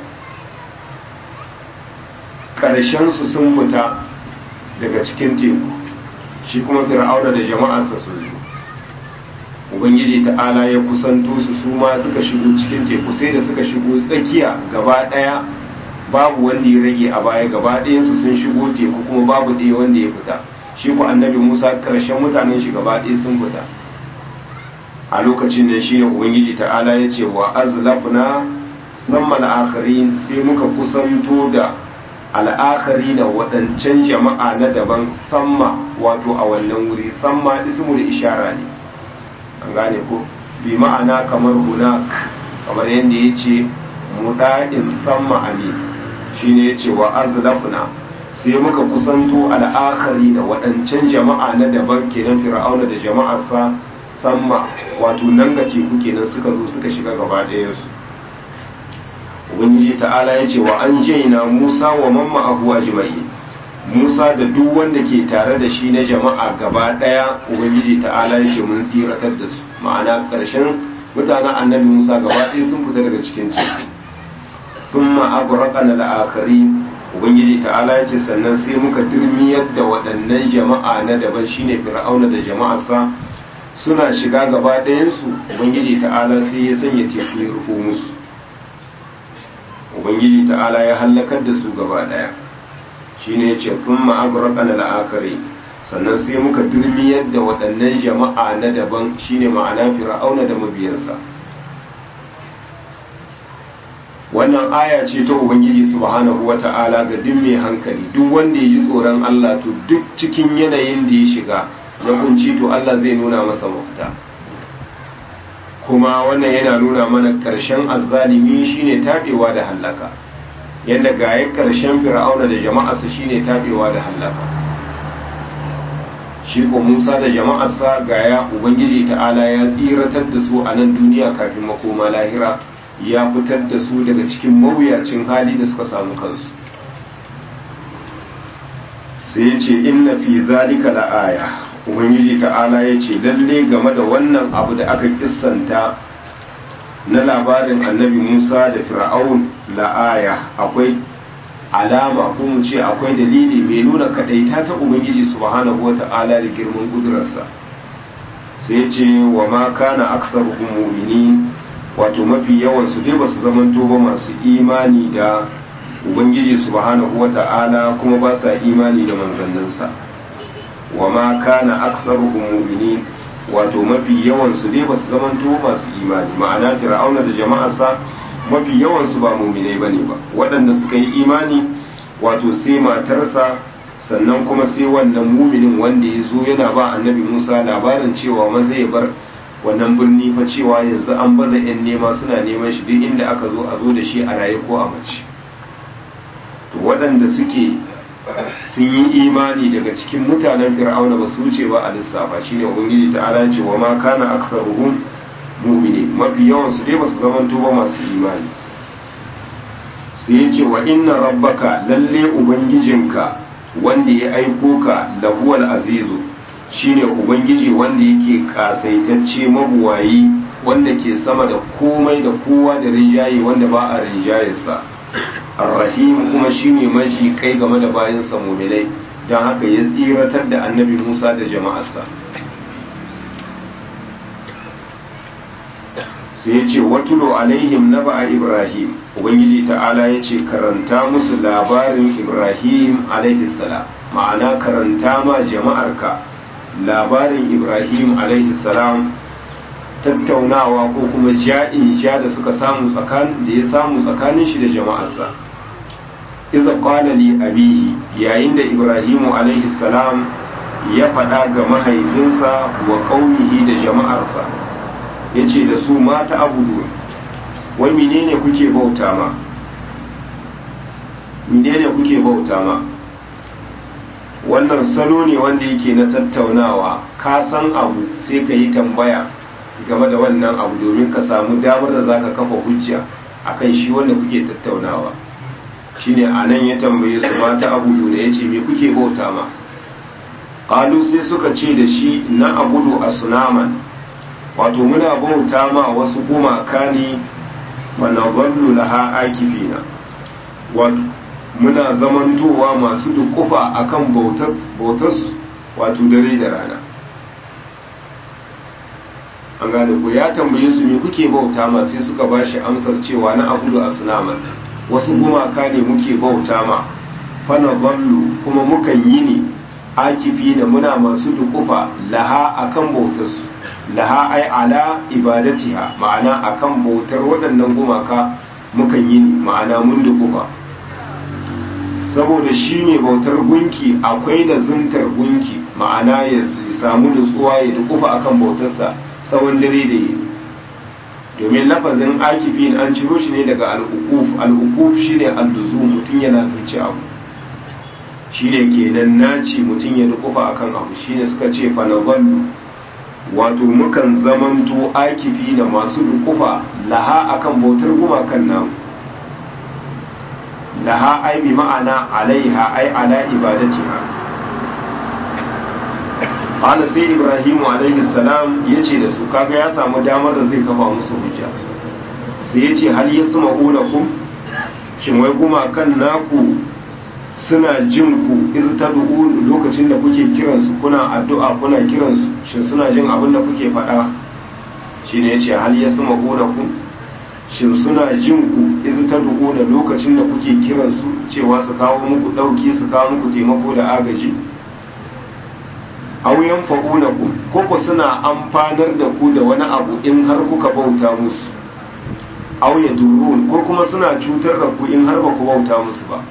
S1: ƙarshensu sun fita daga cikin teku shi kuma fir'auna da jama'arsa sun zo ubangiji ta'ala ya kusanto su su ma suka shigo cikin teku sai da suka shigo tsakiya gaba daya babu wanda ya rage a baya gaba ɗayansu sun shigo teku kuma babu ɗaya wanda ya fita shi ku annabi musa ƙarshen mutanen shi gaba ɗaya sun fita a lokacin da shi ne ubangiji ta'ala ya ce wa azlafna zamma al'akharin sai muka kusanto da al'akari na waɗancan jama'a na daban samma wato a wannan wuri samma ismul ishara ne an gane ko bi ma'ana kamar hunak kamar yadda ya ce muɗa'in samma ali shi ne ya ce wa azlafna sai muka kusanto al'akari da waɗancan jama'a na daban kenan fir'auna da jama'arsa samma wato nan ga teku kenan suka zo suka shiga gaba ɗayansu ubangiji ta'ala ya ce wa an jaina musa wa mamma abu ajma'i musa da duk wanda ke tare da shi na jama'a gaba daya ubangiji ta'ala ya ce mun tsiratar da su ma'ana karshen mutanen annabi musa gaba ɗaya sun fita daga cikin teku thumma agraqana al-akharin ubangiji ta'ala ya ce sannan sai muka dirmiyar da waɗannan jama'a na daban shine fir'auna da jama'arsa suna shiga gaba ɗayansu ubangiji ta'ala sai ya sanya teku ya rufo musu ubangiji ta'ala ya hallakar da su gaba ɗaya shine ya ce kun ma'agurakan la'akari sannan sai muka dirmiyar da waɗannan jama'a na daban shine ma'ana fir'auna da mabiyansa wannan aya ce ta ubangiji subhanahu wata'ala ga duk mai hankali duk wanda ya ji tsoron Allah to duk cikin yanayin da ya shiga na kunci to Allah zai nuna masa mafita kuma wannan yana nuna mana karshen azzalimi shine tabewa da hallaka yadda gaye karshen fir'auna da jama'arsa shine tabewa da hallaka shi ko Musa da jama'arsa gaya ubangiji ta'ala ya tsiratar da su a nan duniya kafin makoma lahira ya fitar da su daga cikin mawuyacin hali da suka samu kansu sai ya ce inna fi zalika la'aya ubangiji ta'ala ya ce lalle game da wannan abu da aka kissanta na labarin annabi musa da fir'aun la'aya akwai alama ko mu ce akwai dalili mai nuna kadaita ta ubangiji subhanahu wata'ala da girman kudurarsa sai ya ce wa ma kana aksaruhum mu'minin wato mafi yawan su dai basu zamanto ba masu imani da ubangiji subhanahu wata'ala kuma ba sa imani da manzanninsa wa ma kana aktsaruhum mu'minin wato mafi yawan su dai basu zamanto masu imani ma'ana fir'auna da jama'arsa mafi yawan su ba mu'minai bane ba waɗanda suka yi imani wato sai matarsa sannan kuma sai wannan muminin wanda ya zo yana ba annabi Musa labarin cewa maza ya bar wannan birni fa cewa yanzu an baza 'yan nema suna neman shi duk inda aka zo a zo da shi a raye ko a mace to waɗanda suke sun yi imani daga cikin mutanen fir'auna ba su wuce ba a lissafa shine ubangiji ta ala ce wa ma kana aktsaruhum mu'mini mafi yawan su dai basu zamanto ba masu imani sai ya ce wa inna rabbaka lalle ubangijinka wanda ya aiko ka lahuwal azizu shine ubangiji wanda yake kasaitacce mabuwayi wanda ke sama da komai da kowa da rinjaye wanda ba a rinjayarsa arrahim kuma shine mashi kai game da bayansa muminai don haka ya tsiratar da annabi musa da jama'arsa sai ya ce watulo alaihim na ba'a ibrahim ubangiji ta'ala ya ce karanta musu labarin ibrahim alaihi salam ma'ana karanta ma jama'arka labarin ibrahim alaihi salam tattaunawa ko kuma ja'in ja da suka samu tsakanin da ya samu tsakanin shi da jama'arsa idza qala li abihi yayin da ibrahimu alaihi salam ya faɗa ga mahaifinsa wa qaumihi da jama'arsa yace da su mata abudu wai menene kuke bauta ma menene kuke bauta ma wannan salo ne wanda yake na tattaunawa ka san abu sai ka yi tambaya game da wannan abu domin ka samu damar da zaka kafa hujja akan shi wanda kuke tattaunawa shine anan ya tambaye su mata abudu da yace me kuke bauta ma qalu sai suka ce da shi na abudu asnaman wato muna bauta ma wasu gumaka ne fa nadhallu laha akifina wato muna zamantowa masu dukufa akan bautar bautar wato dare da rana an gane ku ya tambaye su me kuke bauta ma sai suka bashi amsar cewa na abudu asnaman wasu gumaka ne muke bauta ma fana zallu kuma mukan yi ne akifi da muna masu dukufa laha akan bautarsu laha ai ala ibadatiha ma'ana akan bautar waɗannan gumaka mukan yi ne ma'ana mun dukufa saboda shi mai bautar gunki akwai da zuntar gunki ma'ana ya samu nutsuwa ya dukufa akan bautarsa tsawon dare da yi domin lafazin akifin an ciro shi ne daga al'ukuf al'ukuf shi ne al'uzu mutum yana zance abu shi ne kenan naci mutum ya dukufa akan abu shi ne suka ce fanazallu wato mukan zamanto akifi na masu dukufa laha akan bautar gumakan namu laha ai bi ma'ana alaiha ai ala ibadatiha qala sai ibrahimu alaihi salam yace da su kaga ya samu damar da zai kafa musu hujja sai yace hal yasma'unakum shin wai kuma kan naku suna jin ku iz tad'un lokacin da kuke kiransu kuna addu'a kuna kiransu shin suna jin abin da kuke faɗa shine yace hal yasma'una ku shin suna jin ku iz tad'un lokacin da kuke kiransu cewa su kawo muku dauki su kawo muku taimako da agaji aw yanfa'unakum ko ko suna amfanar da ku da wani abu in har kuka bauta musu aw yadurun ko kuma suna cutar da ku in har ba ku bauta musu ba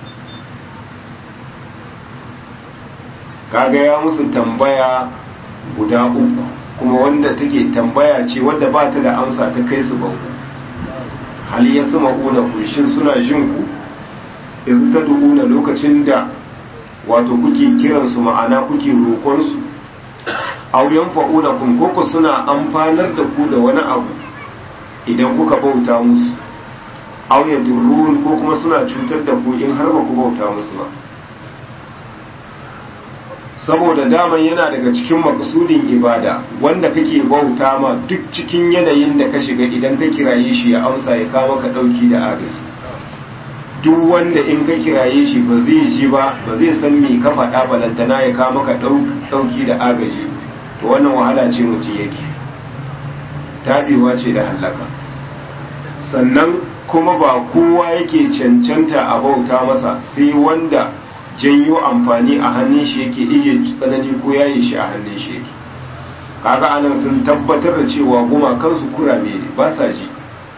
S1: kaga ya musu tambaya guda uku kuma wanda take tambaya ce wadda ba ta da amsa ta kai su banku hal ya sama una ku shin suna jin ku iz ta duuna lokacin da wato kuke kiran su ma'ana kuke roƙon su aw yanfa'una kun koko suna amfanar da ku da wani abu idan kuka bauta musu aw yadurrun ko kuma suna cutar da ku in har ba ku bauta musu ba saboda daman yana daga cikin makasudin ibada wanda kake bauta ma duk cikin yanayin da ka shiga idan ka kiraye shi ya amsa ya kawo ka dauki da agaji duk wanda in ka kiraye shi ba zai ji ba ba zai san me ka faɗa balantana ya kawo maka dauki da agaji to wannan wahala ce mutum yake tabewa ce da hallaka sannan kuma ba kowa yake cancanta a bauta masa sai wanda janyo amfani a hannun shi yake ije tsanani ko yayi shi a hannun shi yake kaga anan sun tabbatar da cewa gumakansu kurame ne ba sa ji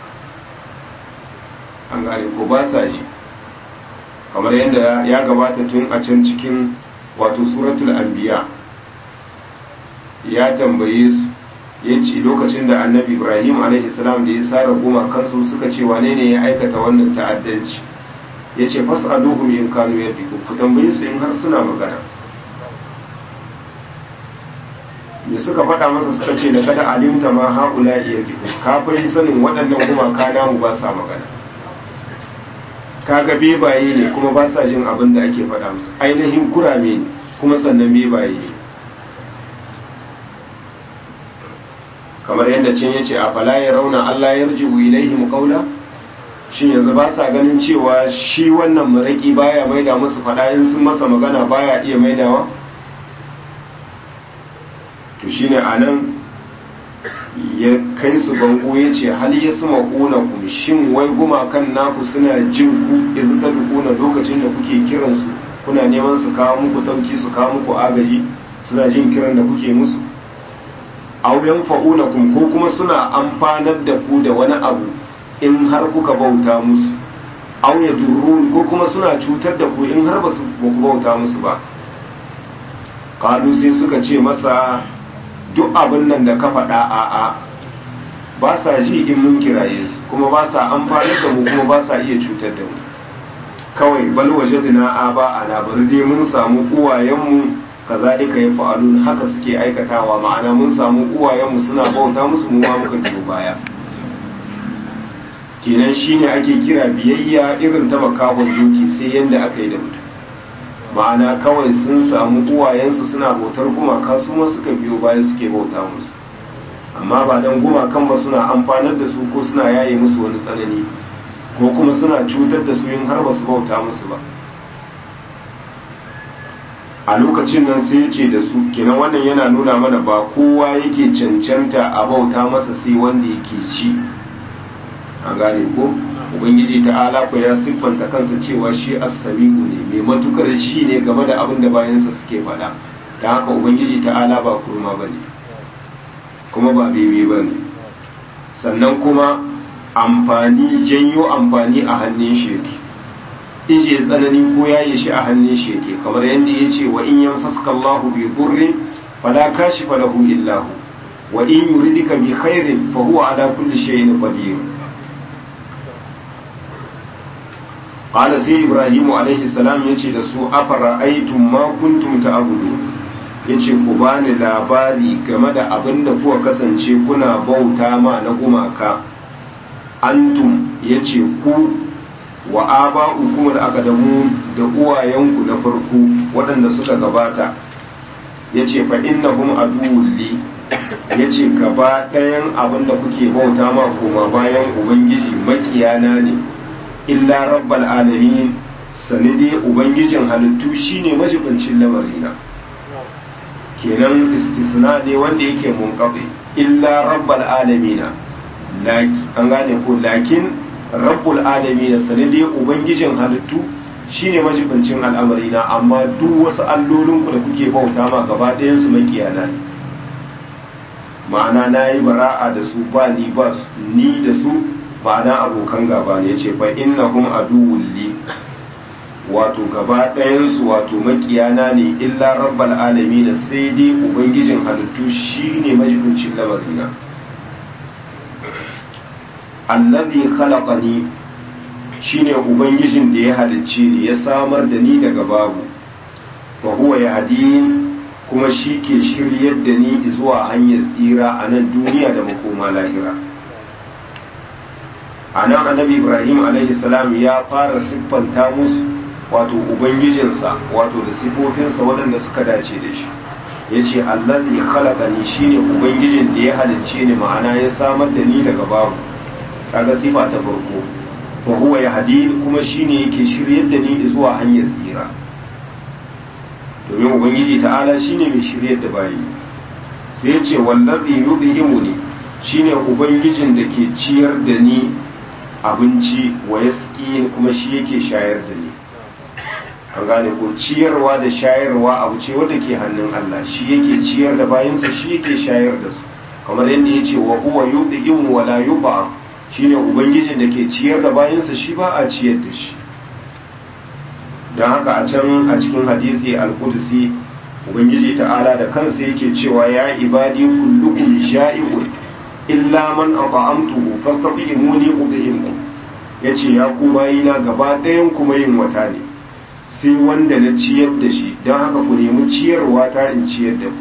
S1: an gane ko ba sa ji kamar yadda ya gabata tun a can cikin wato suratul anbiya ya tambaye su ya ce lokacin da annabi ibrahim alaihi salam da ya sara gumakansu suka ce wane ne ya aikata wannan ta'addanci ya ce fas'aluhum in kanu yaddiku ku tambaye su in har suna magana me suka faɗa masa suka ce da kada alimta ma haula yaddiku ka fa sanin waɗannan gumaka namu ba sa magana kaga bebaye ne kuma ba sa jin abin da ake faɗa musu ainihin kurame ne kuma sannan bebaye ne kamar yadda cin yace a fala ya rauna Allah ya rji'u ilaihim qawla shin yanzu ba sa ganin cewa shi wannan maraki baya maida musu fada in sun masa magana baya iya maidawa to shine anan ya kai su bango ya ce hal ya suma kuna ku shin wai gumakan naku suna jin ku yanzu ta dukuna lokacin da kuke kiransu kuna neman su kawo muku dauki su kawo muku agaji suna jin kiran da kuke musu aw yanfa'unakum ko kuma suna amfanar da ku da wani abu in har kuka bauta musu aw yadurrun ko kuma suna cutar da ku in har ba su ku bauta musu ba qalu sai suka ce masa duk abin nan da ka faɗa a a ba sa ji in mun kiraye su kuma ba sa amfanar da mu kuma ba sa iya cutar da mu kawai bal wajadna aba ana bari dai mun samu uwayenmu kazalika ya fa'alun haka suke aikatawa ma'ana mun samu uwayenmu suna bauta musu mu ma muka biyo baya kenan shine ake kira biyayya irin ta makahon doki sai yanda aka yi da mutum ma'ana kawai sun samu uwayensu suna bautar gumaka su ma suka biyo baya suke bauta musu amma ba dan gumakan ba suna amfanar da su ko suna yaye musu wani tsanani ko kuma suna cutar da su yin har ba su bauta musu ba a lokacin nan sai ce da su kenan wannan yana nuna mana ba kowa yake cancanta a bauta masa sai wanda yake ji a gane ko ubangiji ta'ala ko ya siffanta kansa cewa shi as-sami'u ne mai matukar ji ne game da abin da bayansa suke faɗa don haka ubangiji ta'ala ba kurma bane kuma ba bebe bane sannan kuma amfani janyo amfani a hannun shi yake ije tsanani ko yaye shi a hannun shi yake kamar yadda ya ce wa in yamsaska Allahu bi durri fala kashifa lahu illa hu wa in yuridika bi khairin fa huwa ala kulli shay'in qadir qala sai ibrahim alaihi salam yace da su afara aitum ma kuntum ta'budu yace ku bani labari game da abin da kuka kasance kuna bauta ma na gumaka antum yace ku wa aba hukumar akadamu da uwayenku na farko waɗanda suka gabata ya ce fa innahum aduwulli ya ce gaba ɗayan abin da kuke bauta ma koma bayan ubangiji makiyana ne illa rabbal alamin sani dai ubangijin halittu shine majibincin lamarina kenan istisna ne wanda yake munqati illa rabbal alamina an gane ko lakin rabbul alamina sani dai ubangijin halittu shine majibincin al'amarina amma duk wasu allolinku da kuke bauta ma gaba ɗayan su makiyana ne ma'ana na yi bara'a da su ba ni ba su ni da su ma'ana abokan gaba ne ce fa innahum aduwwul li wato gaba ɗayansu wato makiyana ne illa rabbal alamin sai dai ubangijin halittu shine majibincin lamarina allazi khalaqani shine ubangijin da ya halicce ni ya samar da ni daga babu fa huwa yahdin kuma shi ke shiryar da ni zuwa hanyar tsira a nan duniya da makoma lahira a nan annabi ibrahim salam ya fara siffanta musu wato ubangijinsa wato da sifofinsa waɗanda suka dace da shi ya ce allazi khalaqani shine ubangijin da ya halicce ni ma'ana ya samar da ni daga babu kaga sifa ta farko fa huwa yahdin kuma shine yake shiryar da ni zuwa hanyar tsira domin ubangiji ta'ala shine mai shiryar da bayi sai ya ce wallazi yudhimuni shine ubangijin da ke ciyar da ni abinci wa yaski kuma shi yake shayar da ni an gane ko ciyarwa da shayarwa abu ce wanda ke hannun Allah shi yake ciyar da bayansa shi yake shayar da su kamar yadda ya ce wa huwa yudhimu wa la yudham shine ubangijin da ke ciyar da bayansa shi ba a ciyar da shi don haka a can a cikin hadisi al-qudsi ubangiji ta'ala da kansa yake cewa ya ibadi kullukum sha'i'un illa man at'amtuhu fastatimuni udhimkum yace ya ku bayina gaba ɗayan kuma yin wata ne sai wanda na ciyar da shi don haka ku nemi ciyarwa ta in ciyar da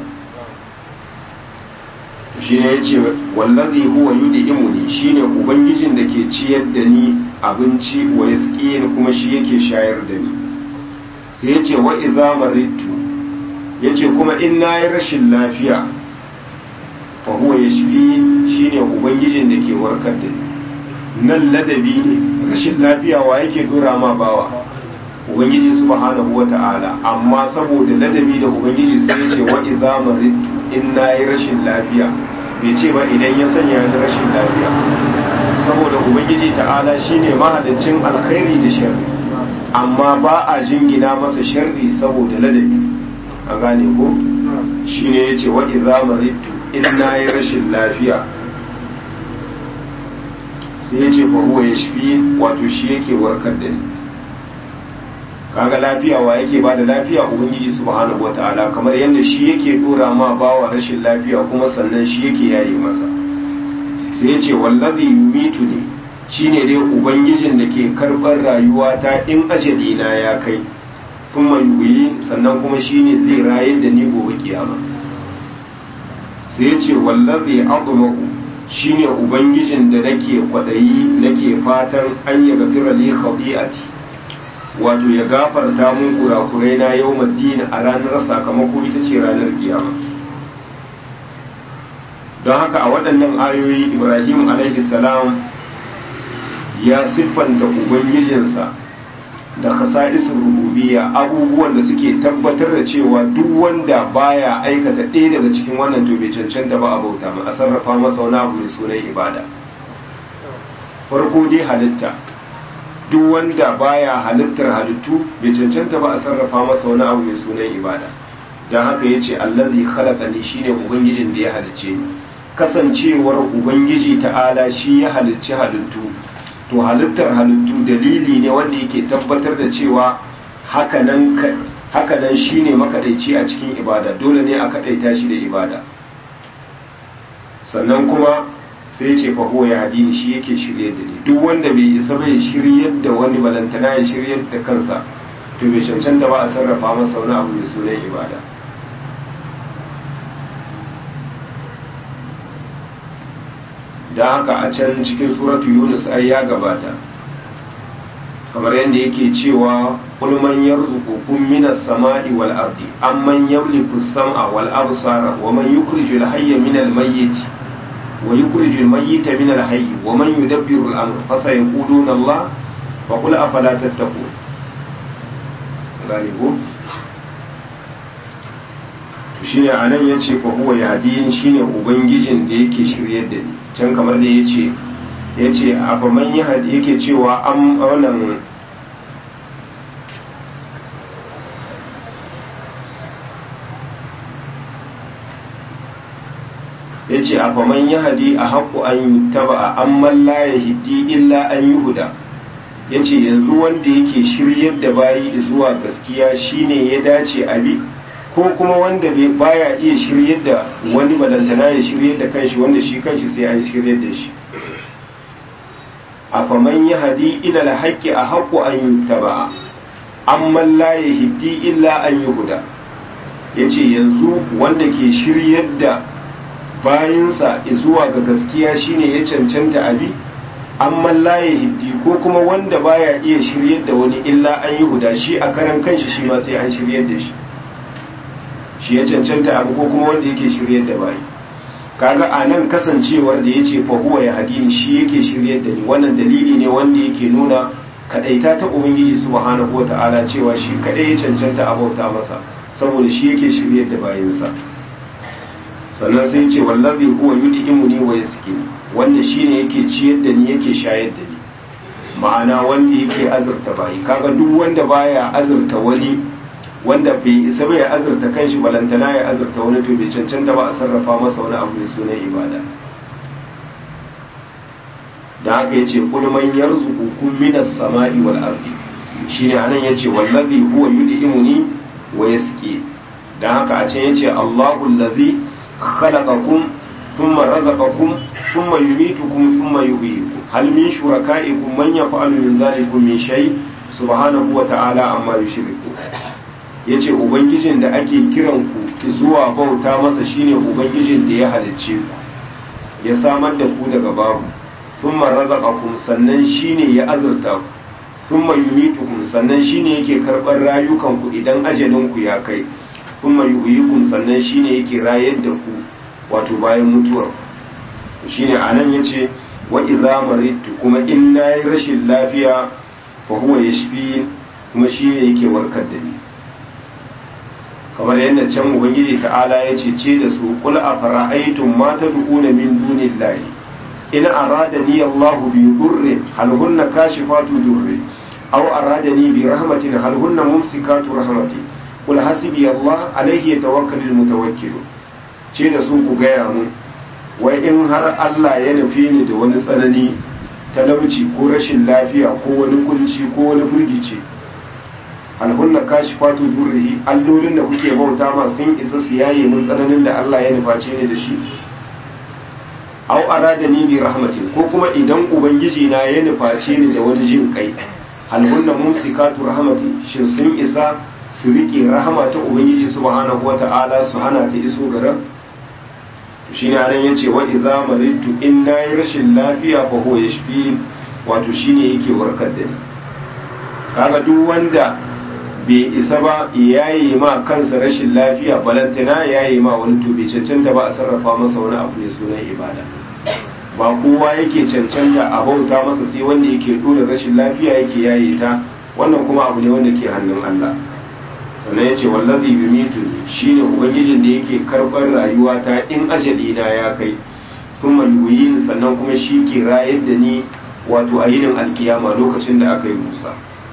S1: ku shi ne ya ce wallazi huwa yud'imuni shine ubangijin da ke ciyar da ni abinci wa yasqini kuma shi yake shayar da ni sai ya ce wa idza maridtu yace kuma in nayi rashin lafiya fa huwa yashfi shine ubangijin da ke warkar da ni nan ladabi ne rashin lafiya wa yake dora ma bawa ubangiji subhanahu wata'ala amma saboda ladabi da ubangiji sai ya ce wa idza maridtu in nayi rashin lafiya bai ce ba idan ya sanya ni rashin lafiya saboda ubangiji ta'ala shine mahadancin alkhairi da sharri amma ba a jingina masa sharri saboda ladabi an gane ko shine yace wa idza maridtu in nayi rashin lafiya sai yace fa huwa yashfi wato shi yake warkar da ni kaga lafiya wa yake bada lafiya ubangiji subhanahu wataala kamar yadda shi yake dora ma bawa rashin lafiya kuma sannan shi yake yaye masa sai yace wallazi yumitu ne shine dai ubangijin da ke karɓar rayuwa ta in ajali na ya kai kuma yuyi sannan kuma shine zai rayar da ni gobe kiyama sai yace wallazi admaku shine ubangijin da nake kwadayi nake fatan an ya gafira li khati'ati wato ya gafarta mun kurakurai na yau madina a ranar sakamako ita ce ranar kiyama don haka a waɗannan ayoyi ibrahim alaihi salam ya siffanta ubangijinsa da kasa'isin rububiya abubuwan da suke tabbatar da cewa duk wanda baya aikata ɗaya daga cikin wannan to bai cancanta ba a bauta ma a sarrafa masa wani abu mai sunan ibada farko dai halitta duk wanda baya halittar halittu bai cancanta ba a sarrafa masa wani abu mai sunan ibada don haka ya ce allazi khalaqani shine ubangijin da ya halicce ni kasancewar ubangiji ta'ala shi ya halicci halittu to halittar halittu dalili ne wanda yake tabbatar da cewa hakanan hakanan shine makadaici a cikin ibada dole ne a kadaita shi da ibada sannan kuma sai ce fa huwa ya hadini shi yake shirye da ni duk wanda bai isa bai shiryar da wani balantana ya shiryar da kansa to bai cancanta ba a sarrafa masa wani abu mai sunan ibada da haka a can cikin suratu yunus ai ya gabata kamar yadda yake cewa qul man yarzuqukum minas sama'i wal ardi amman yamliku as-sam'a wal absara wa man yukhrijul hayya minal mayyiti ويخرج الميت من الحي ومن يدبر الأمر فسيقولون الله فقل أفلا تتقون gane ko shine anan yace fa huwa yahdin shine ubangijin da yake shiryar da ni can kamar da yace yace afa man yahdi yake cewa am wannan yace afa man yahdi a haqqu an yuttaba amman la yahdi illa an yuhda yace yanzu wanda yake shiryar da bayi zuwa gaskiya shine ya dace abi ko kuma wanda baya iya shiryar da wani balantana ya shiryar da kanshi wanda shi kanshi sai an shiryar da shi a faman ya hadi ila alhaqqi a haqqu an yuttaba amma la yahdi illa an yuhda yace yanzu wanda ke shiryar da bayinsa zuwa ga gaskiya shine ya cancanta abi amma la yahdi ko kuma wanda baya iya shiryar da wani illa an yuhda shi a karan kanshi shi ma sai an shiryar da shi shi ya cancanta abu ko kuma wanda yake shiryar da bayi kaga a nan kasancewar da ya ce fahuwa ya hadini shi yake shiryar da ni wannan dalili ne wanda yake nuna kadaita ta ubangiji subhanahu wa ta'ala cewa shi kadai ya cancanta a bauta masa saboda shi yake shiryar da bayinsa sannan sai ce wallazi huwa yud'imuni wa yaskini wanda shine yake ciyar da ni yake shayar da ni ma'ana wanda yake azurta bayi kaga duk wanda baya azurta wani wanda bai isa bai azurta kanshi balantana ya azurta wani to bai cancanta ba a sarrafa masa wani abu mai sunan ibada da haka yace kul man yarzuqukum minas sama'i wal ardi shine anan yace wallazi huwa yud'imuni wa yasqi dan haka a can yace Allahu allazi khalaqakum thumma razaqakum thumma yumitukum thumma yuhyikum hal min shuraka'ikum man yaf'alu min dhalikum min shay subhanahu wa ta'ala amma yushriku ya ce ubangijin da ake kiran ku zuwa bauta masa shine ubangijin da ya halicce ku ya samar da ku daga babu thumma razaqakum sannan shine ya azurta ku thumma yumitukum sannan shine yake karɓar rayukan ku idan ajalin ku ya kai thumma yuhyikum sannan shine yake rayar da ku wato bayan mutuwar shine anan yace wa idza maridtu kuma in nayi rashin lafiya fa huwa yashfi kuma shine yake warkar da ni kamar yadda can ubangiji ta'ala ya ce ce da su kul a fara'aitun ma ta du'una min dunillahi in aradani Allahu bi durrin hal hunna kashifatu durri aw aradani bi rahmatin hal hunna mumsikatu rahmati kul hasbi Allah alaihi yatawakkalul mutawakkil ce da su ku gaya mu wai in har Allah ya nufi ni da wani tsanani talauci ko rashin lafiya ko wani kunci ko wani firgici alhunna kashi fatu durrihi allolin da kuke bauta ma sun isa su yaye mun tsananin da Allah ya nuface ni da shi aw aradani bi rahmatin ko kuma idan ubangiji na ya nuface ni da wani jin kai alhunna mumsikatu rahmati shin sun isa su rike rahama ta ubangiji subhanahu wata'ala su hana ta iso garan shine anan yace wa idza maridtu in nayi rashin lafiya fa huwa yashfi wato shine yake warkar da ni kaga duk wanda bai isa ba yayi ma kansa rashin lafiya balantana yayi ma wani to bai cancanta ba a sarrafa masa wani abu ne sunan ibada ba kowa yake cancanta a bauta masa sai wanda yake dora rashin lafiya yake yaye ta wannan kuma abu ne wanda ke hannun Allah sannan ya ce wallazi yumitu shine ubangijin da yake karɓar rayuwa ta in ajali na ya kai kuma yuyin sannan kuma shi ke rayar da ni wato a yinin alkiyama lokacin da aka yi musa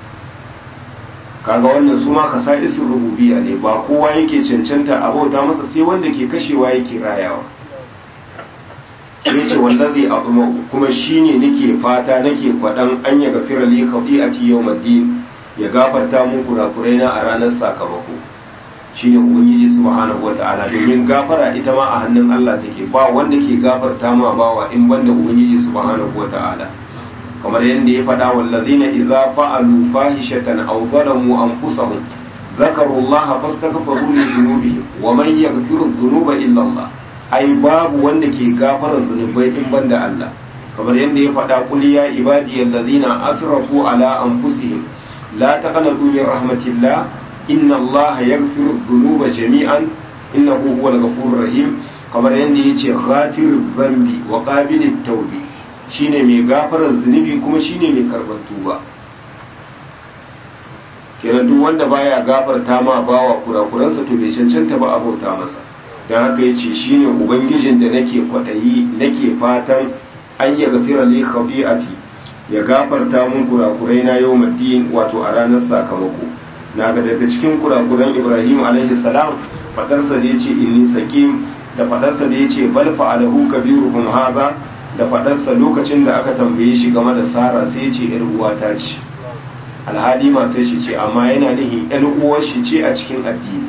S1: kaga wannan su ma isin rububiya ne ba kowa yake cancanta a bauta masa sai wanda ke kashewa yake rayawa sai ce wallazi azuma kuma shine nake fata nake kwadan an ya gafira li khati'ati yawmiddin ya gafarta mun kurakurai na a ranar sakamako shine ubangiji subhanahu wata'ala domin gafara ita ma a hannun Allah take ba wanda ke gafarta ma bawa in banda ubangiji subhanahu wata'ala kamar yadda ya faɗa wallazina idza fa'alu fahishatan aw zalamu anfusahum ذكروا الله فاستغفروا لذنوبهم ومن يغفر الذنوب الا الله ai babu wanda ke gafara zunubai in banda Allah kamar yadda ya faɗa kul ya ibadiyal ladina asrafu ala anfusihim la taqnatu min rahmatillah inna Allah yaghfiru dhunuba jami'an innahu huwal ghafurur rahim kamar yadda yace ghafirud dhanbi wa qabilit tawbi shine mai gafarar zunubi kuma shine mai karɓar tuba kenan duk wanda baya gafarta ma bawa kurakuransa to bai cancanta ba a bauta masa don haka ya ce shi ne ubangijin da nake kwaɗayi nake fatan an ya gafira li khabi'ati ya gafarta mun kurakurai na yau maddin wato a ranar sakamako na ga daga cikin kurakuran ibrahim alaihi salam fadarsa da ya ce inni sakim da fadarsa da ya ce bal fa'alahu kabiruhum hadha da fadarsa lokacin da aka tambaye shi game da sara sai ya ce yar uwata ce alhali matar shi ce amma yana nihin yar uwar shi ce a cikin addini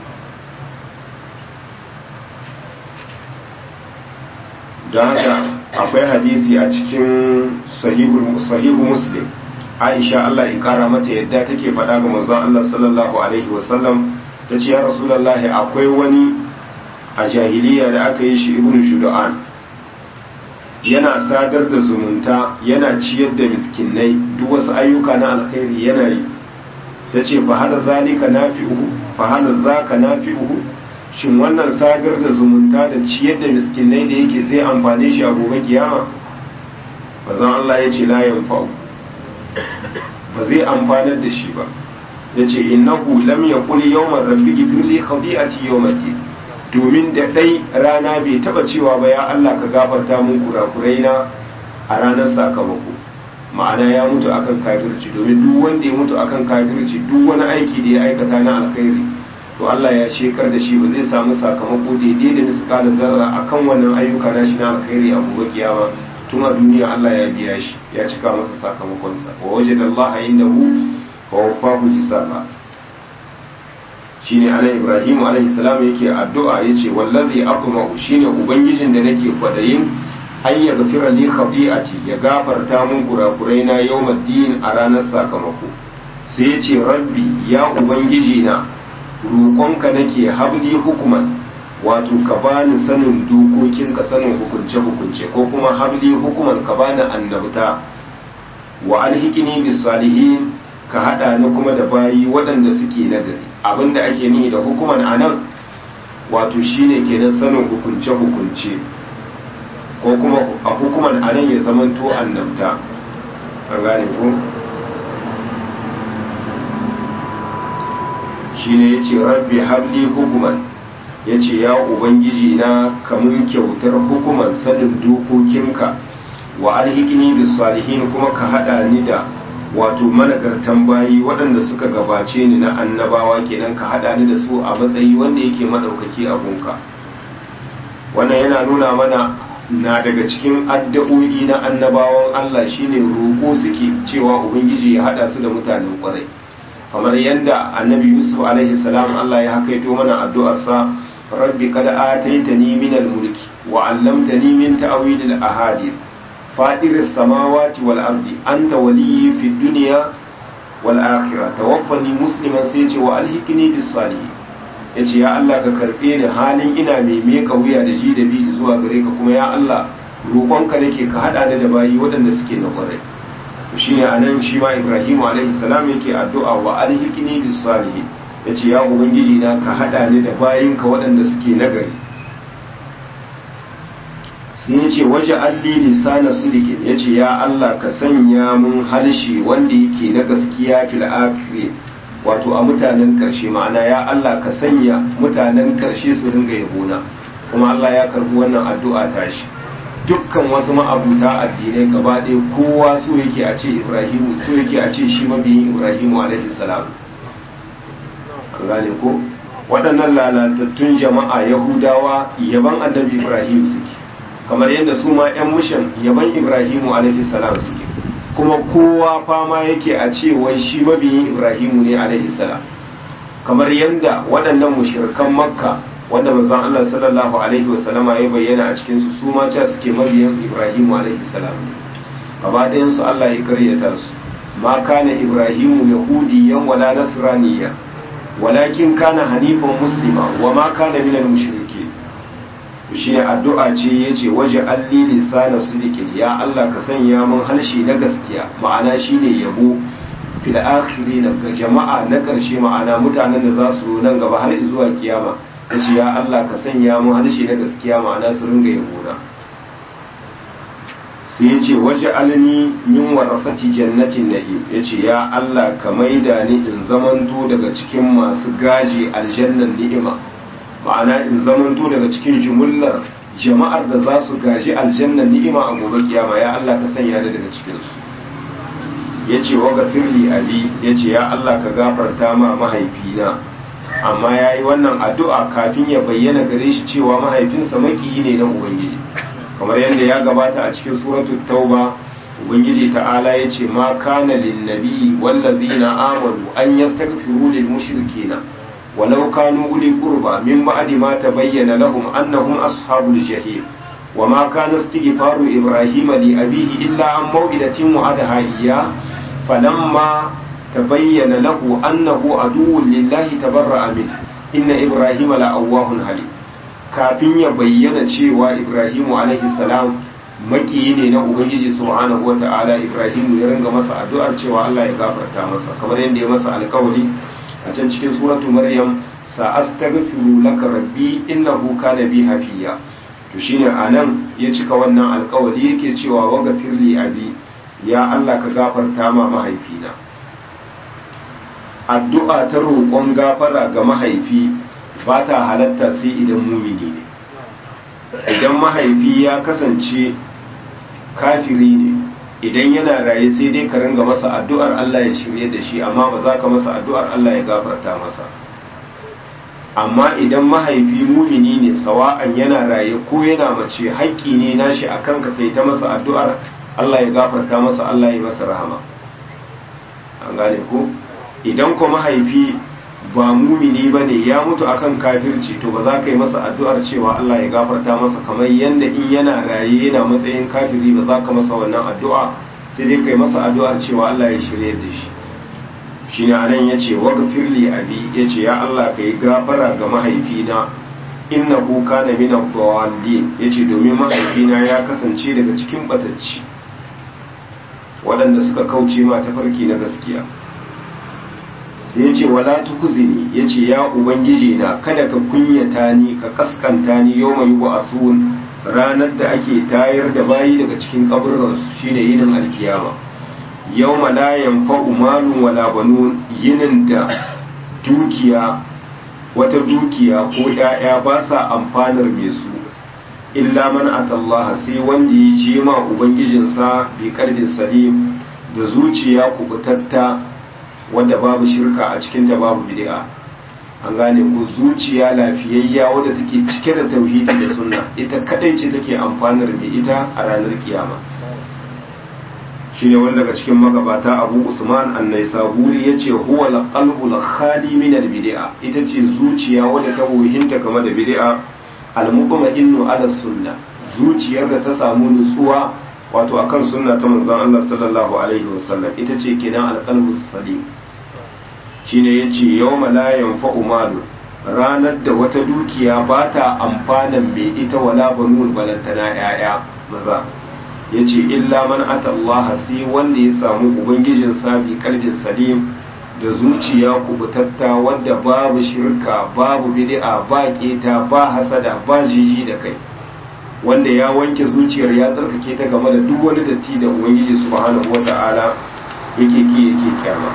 S1: don haka akwai hadisi a cikin sahihu muslim aisha Allah ya kara mata yadda take faɗa ga manzon Allah sallallahu alaihi wasallam ta ce ya rasulullahi akwai wani a jahiliya da aka yi shi ibnu shudu'an yana sadar da zumunta yana ciyar da miskinai duk wasu ayyuka na alkhairi yana yi ta ce fa hal zalika nafi'uhu fa hal zaka nafi'uhu shin wannan sadar da zumunta da ciyar da miskinai da yake zai amfane shi a gobe kiyama bazan Allah ya ce la yanfa'u ba zai amfanar da shi ba ya ce innahu lam yaqul yawman rabbi ghfirli khati'ati yawmiddin domin da dai rana bai taba cewa ba ya Allah ka gafarta mun kurakurai na a ranar sakamako ma'ana ya mutu akan kafirci domin duk wanda ya mutu akan kafirci duk wani aiki da ya aikata na alkhairi to Allah ya shekar da shi ba zai samu sakamako daidai da misƙalin zarra akan wannan ayyuka na shi na alkhairi a gobe kiyama tun a duniya Allah ya biya shi ya cika masa sakamakonsa wa wajada Allah indahu wa wafahu hisaba shine anan Ibrahim alaihi salam yake addu'a yace wallazi aqma'u shine ubangijin da nake kwadayin ay ya gafira li khati'ati ya gafarta mun kurakurai na yawmaddin a ranar sakamako sai yace rabbi ya ubangiji na roƙonka nake habli hukuman wato ka bani sanin dokokin ka sanin hukunce hukunce ko kuma habli hukuman ka bani annabta wa alhikini bis salihin ka hada ni kuma da bayi waɗanda suke nagari abinda ake nihi da hukuman anan wato shine kenan sanin hukunce hukunce ko kuma a hukuman anan ya zamanto annabta an gane ko shine yace rabbi habli hukuman yace ya ubangiji na kamun kyautar hukuman sanin dokokinka wa alhikini bis salihin kuma ka hada ni da wato managartan bayi waɗanda suka gabace ni na annabawa kenan ka hada ni da su a matsayi wanda yake madaukaki a gunka wannan yana nuna mana na daga cikin addu'o'i na annabawan Allah shine roƙo suke cewa ubangiji ya hada su da mutanen ƙwarai kamar yadda annabi yusuf alaihi salam Allah ya hakaito mana addu'arsa rabbi qad ataitani min al-mulki wa 'allamtani min ta'wil al-ahadith fadir as-samawati wal ardi anta waliyyi fid dunya wal akhirah tawaffani musliman sai ce wa alhiqni bis salihin yace ya Allah ka karbe ni halin ina mai meka wuya da ji da bi zuwa gare ka kuma ya Allah roƙonka nake ka hada ni da bayi waɗanda suke na kwarai shi ne anan shi ma ibrahimu alaihi salam yake addu'a wa alhikini bis salihin yace ya ubangiji na ka hada ni da bayinka waɗanda suke nagari sai yace waje alli lisana sidiqin yace ya Allah ka sanya mun harshe wanda yake na gaskiya fil akhir wato a mutanen karshe ma'ana ya Allah ka sanya mutanen karshe su ringa yabona kuma Allah ya karbi wannan addu'a tashi dukkan wasu ma'abuta addinai gaba ɗaya kowa so yake a ce ibrahimu so yake a ce shi mabiyin ibrahimu alaihi salam an gane ko waɗannan lalatattun jama'a yahudawa yaban annabi ibrahim suke kamar yadda su ma 'yan mushan yaban ibrahimu alaihi salam suke kuma kowa fama yake a ce wai shi mabiyin ibrahimu ne alaihi salam kamar yadda waɗannan mushrikan makka wanda manzon Allah sallallahu alaihi wasallama ya bayyana a cikin su su ma cewa suke mabiyan Ibrahim alaihi salam gaba ɗayan su Allah ya karyata su ma kana Ibrahimu yahudiyan wala nasraniya walakin kana hanifan muslima wa ma kana minal mushrikeen shi ne addu'a ce yace waje alli lisana sidiqin ya Allah ka sanya mun harshe na gaskiya ma'ana shine yabo fil akhirin ga jama'a na karshe ma'ana mutanen da za su nan gaba har zuwa kiyama kace ya Allah ka sanya mu harshe na gaskiya ma'ana su ringa yabona sai ya ce waje alni min warasati jannatin na'im ya ce ya Allah ka maida ni in zamanto daga cikin masu gaji aljannan ni'ima ma'ana in zamanto daga cikin jumullar jama'ar da za su gaji aljannan ni'ima a gobe kiyama ya Allah ka sanya ni daga cikinsu ya ce wa gafirli abi ya ce ya Allah ka gafarta ma mahaifina amma ya yi wannan addu'a kafin ya bayyana gare shi cewa mahaifinsa makiyi ne na ubangiji kamar yadda ya gabata a cikin suratu tauba ubangiji ta'ala ya ce ma kana linnabi wallazina amanu an yastaghfiru lil mushrikina walau kanu uli qurba min ba'di ma tabayyana lahum annahum ashabul jahim وما كان استغفار إبراهيم لأبيه إلا عن موئدة وعدها إياه فلما تبين له أنه عدو لله تبرأ منه إن إبراهيم لأواه حليم kafin ya bayyana cewa Ibrahimu alaihi salam makiyi ne na Ubangiji subhanahu wa ta'ala Ibrahimu ya ringa masa addu'ar cewa Allah ya gafarta masa kamar yadda ya masa alkawari a can cikin suratu Maryam sa astaghfiru laka rabbi innahu kana bi hafiya to shine anan ya cika wannan alkawari yake cewa wa gafirli abi ya Allah ka gafarta ma mahaifina addu'a ta roƙon gafara ga mahaifi ba ta halatta sai idan mumini ne idan mahaifi ya kasance kafiri ne idan yana raye sai dai ka ringa masa addu'ar Allah ya shirye da shi amma ba za ka masa addu'ar Allah ya gafarta masa amma idan mahaifi mumini ne sawa'an yana raye ko yana mace haƙƙi ne nashi akan ka kai ta masa addu'ar Allah ya gafarta masa Allah ya masa rahama an gane ko idan ko mahaifi ba mumini ba ne ya mutu akan kafirci to ba za ka yi masa addu'ar cewa Allah ya gafarta masa kamar yadda in yana raye yana matsayin kafiri ba za ka masa wannan addu'a sai dai ka yi masa addu'ar cewa Allah ya shirya da shi shi ne anan ya ce wa gafirli abi ya ce ya Allah ka yi gafara ga mahaifina innahu kana min ad-dallin yace domin mahaifina ya kasance daga cikin batacci waɗanda suka kauce ma tafarki na gaskiya sai ya ce wala tukuzini ya ce ya ubangiji na kada ka kunyata ni ka kaskanta ni yau mai wa asun ranar da ake tayar da bayi daga cikin kaburransu shine yinin alkiyama yau la yanfa'u malun wala banun yinin da dukiya wata dukiya ko ‘ya'ya ba sa amfanar mai su illa man atallaha sai wanda ya je ma ubangijinsa bi kalbin salim da zuciya kubutatta wanda babu shirka a cikinta babu bid'a an gane ko zuciya lafiyayya wadda take cike da tauhidi da sunna ita kadai ce take amfanar mai ita a ranar kiyama shine wanda daga cikin magabata Abu Usman An-Naisaburi yace huwa al-qalbu al-khali min al-bid'a ita ce zuciya wadda ta wuhinta game da bid'a al-mutma'innu ala sunna zuciyar da ta samu nutsuwa wato akan sunna ta manzon Allah sallallahu alaihi wasallam ita ce kenan al-qalbu salim shine yace yawma la yanfa'u malu ranar da wata dukiya ba ta amfanan mai ita wala banun balantana yaya maza yace illa man atallaha sai wanda ya samu ubangijin sabi kalbin salim da zuciya kubutatta wanda babu shirka babu bid'a ba keta ba hasada ba jiji da kai wanda ya wanke zuciyar ya tsarkake ta game da duk wani datti da ubangiji subhanahu wata'ala yake ki yake kyama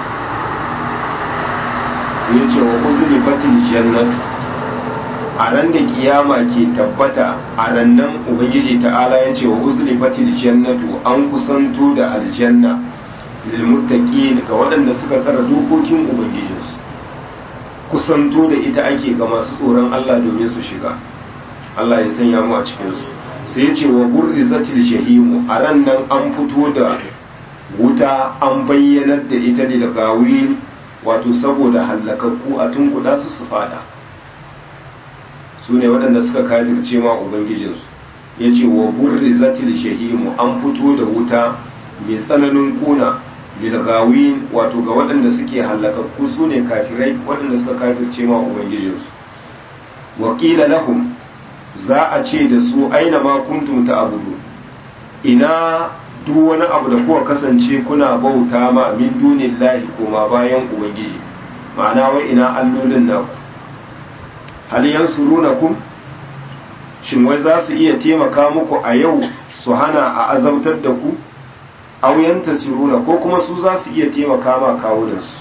S1: sai ya ce wa uzuri fatil jannat a ran da kiyama ke tabbata a rannan ubangiji ta'ala ya ce wa uzuri fatil jannatu an kusanto da aljanna lilmuttaqin ga waɗanda suka tsara dokokin ubangijinsu kusanto da ita ake ga masu tsoron Allah domin su shiga Allah ya sanya mu a cikin su sai ya ce wa burrizatil jahimu a ran nan an fito da wuta an bayyanar da ita da gawin wato saboda hallakakku a tunkuda su su fada su ne waɗanda suka kafirce ma ubangijinsu ya ce wa burrizatil jahimu an fito da wuta mai tsananin kuna bilgawin wato ga waɗanda suke hallakakku su ne kafirai waɗanda suka kafirce ma ubangijinsu wakila lahum za a ce da su aina ma kuntum ta abudu ina duk wani abu da kuka kasance kuna bauta ma min dunillahi koma bayan ubangiji ma'ana wai ina allolin naku hal yansurunakum shin wai za su iya taimaka muku a yau su hana a azabtar da ku auyan tasiruna ko kuma su za su iya taimaka ma kawunansu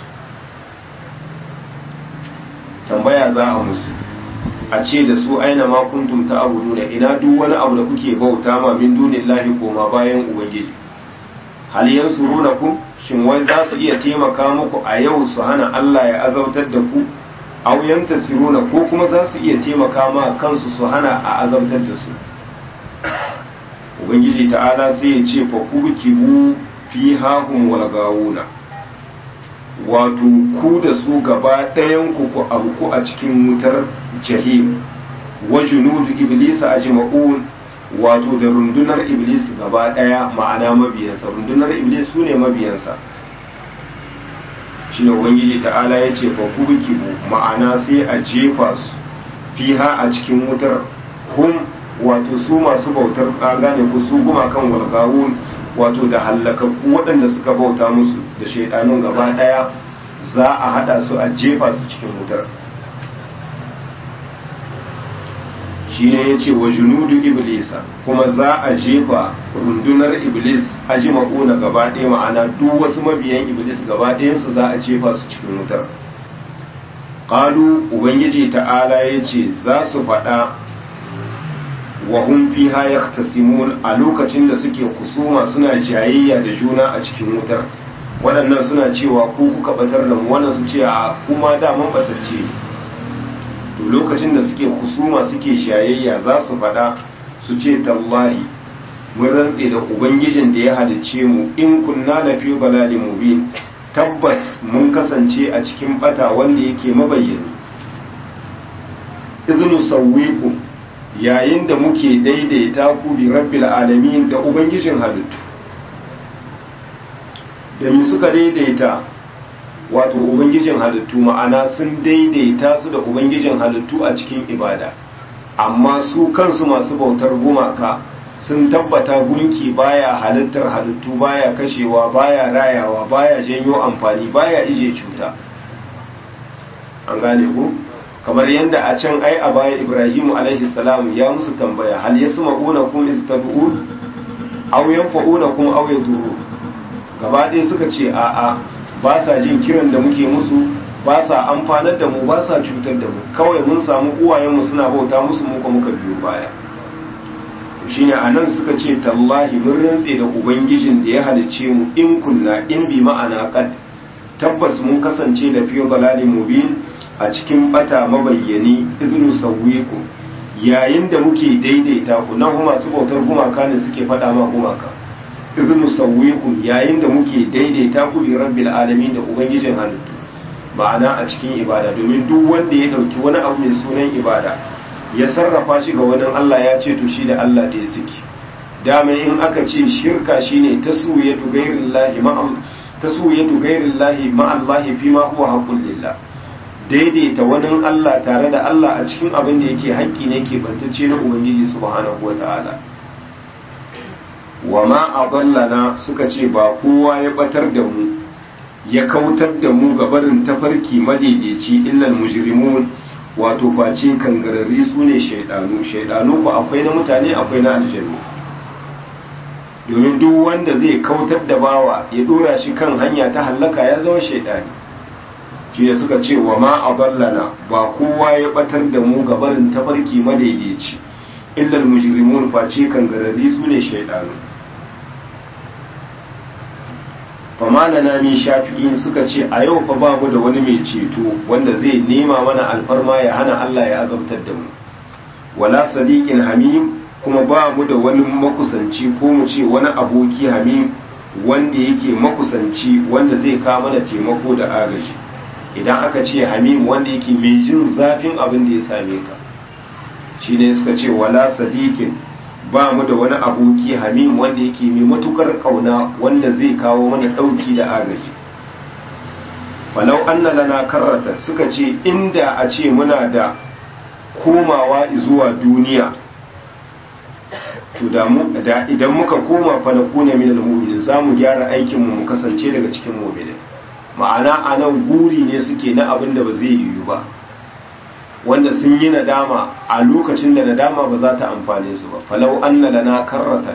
S1: tambaya za a musu a ce da su aina ma kuntum ta abu nuna ina duk wani abu da kuke bauta ma min dunillahi koma bayan ubangiji hal yansurunakum shin wai za su iya taimaka muku a yau su hana Allah ya azabtar da ku aw yantasiruna ko kuma za su iya taimaka ma kansu su hana a azabtar da su ubangiji ta'ala sai ya ce fa kubkibu fi hahum wal gawuna wato ku da su gaba ɗayan ku ku abu a cikin wutar jahim wa junudu iblis ajma'un wato da rundunar iblis gaba ɗaya ma'ana mabiyansa rundunar iblis su ne mabiyansa shine ubangiji ta'ala ya ce fa kubkibu ma'ana sai a jefa su fiha a cikin wutar hum wato su masu bautar gane ku su guma kan walgawun wato da hallakakku waɗanda suka bauta musu da shaidanun gaba ɗaya za a hada su a jefa su cikin wutar shi ne ya ce wa junudu iblisa kuma za a jefa rundunar iblis a ji maƙuna gaba ɗaya ma'ana duk wasu mabiyan iblis gaba ɗayansu za a jefa su cikin wutar ƙalu ubangiji ta'ala ya ce za su faɗa wa hum fiha yahtasimun a lokacin da suke kusuma suna jayayya da juna a cikin wutar waɗannan suna cewa ku kuka batar da mu wannan su ce a kuma da mun batacce to lokacin da suke kusuma suke jayayya za su faɗa su ce tallahi mun rantse da ubangijin da ya halicce mu in kunna la fi balalin mubin tabbas mun kasance a cikin bata wanda yake mabayyani idnu sawwikum yayin da muke daidaita ku bi rabbil alamin da ubangijin halittu da mi suka daidaita wato ubangijin halittu ma'ana sun daidaita su da ubangijin halittu a cikin ibada amma su kansu masu bautar gumaka sun tabbata gunki baya halittar halittu baya kashewa baya rayawa baya janyo amfani baya ije cuta an gane ku kamar yadda a can ai a baya ibrahimu alaihi salam ya musu tambaya hal yasma'una kum istad'un aw yanfa'una kum aw yadurun gaba ɗaya suka ce a'a ba sa jin kiran da muke musu ba sa amfanar da mu ba sa cutar da mu kawai mun samu uwayenmu suna bauta musu muka muka biyo baya shine anan suka ce tallahi mun rantse da ubangijin da ya halicce mu in kunna in bi ma'ana qad tabbas mun kasance da fiye balalin mubin a cikin bata mabayyani iznu sawwiku yayin da muke daidaita ku nan kuma su bautar gumaka ne suke faɗa ma gumaka iznu sawwiku yayin da muke daidaita ku bi rabbil alamin da ubangijin halittu ma'ana a cikin ibada domin duk wanda ya dauki wani abu mai sunan ibada ya sarrafa shi ga wani Allah ya ce to shi da Allah da ya suke dama in aka ce shirka shine taswiyatu ghairillahi ma'a taswiyatu ghairillahi ma'allahi fi ma huwa haqqul lillah daidaita wani Allah tare da Allah a cikin abin da yake haƙƙi ne ke bantacce na Ubangiji subhanahu wa ta'ala wa ma aballana suka ce ba kowa ya batar da mu ya kautar da mu ga barin tafarki madaidaici illal mujrimun wato face kangararri su ne shaidanu shaidanu ku akwai na mutane akwai na aljanu domin duk wanda zai kautar da bawa ya dora shi kan hanya ta hallaka ya zama shaidani shi ne suka ce wa ma aballana ba kowa ya batar da mu ga barin tafarki madaidaici illal mujrimun face kangararri su ne shaidanu famana na min shafi'in suka ce a yau fa babu da wani mai ceto wanda zai nema mana alfarma ya hana Allah ya azabtar da mu wala sadiqin hamim kuma ba mu da wani makusanci ko mu ce wani aboki hamim wanda yake makusanci wanda zai kawo mana taimako da agaji idan aka ce hamim wanda yake mai jin zafin abin da ya same ka shine suka ce wala sadiqin ba mu da wani aboki hamim wanda yake mai matukar kauna wanda zai kawo mana dauki da agaji falau anna lana karratan suka ce inda a ce muna da komawa zuwa duniya to da mu da idan muka koma fa na kuna minal mu'minin zamu gyara aikin mu mu kasance daga cikin mu'minin ma'ana anan guri ne suke na abin da ba zai yiwu ba wanda sun yi nadama a lokacin da nadama ba za ta amfane su ba falau anna lana karratan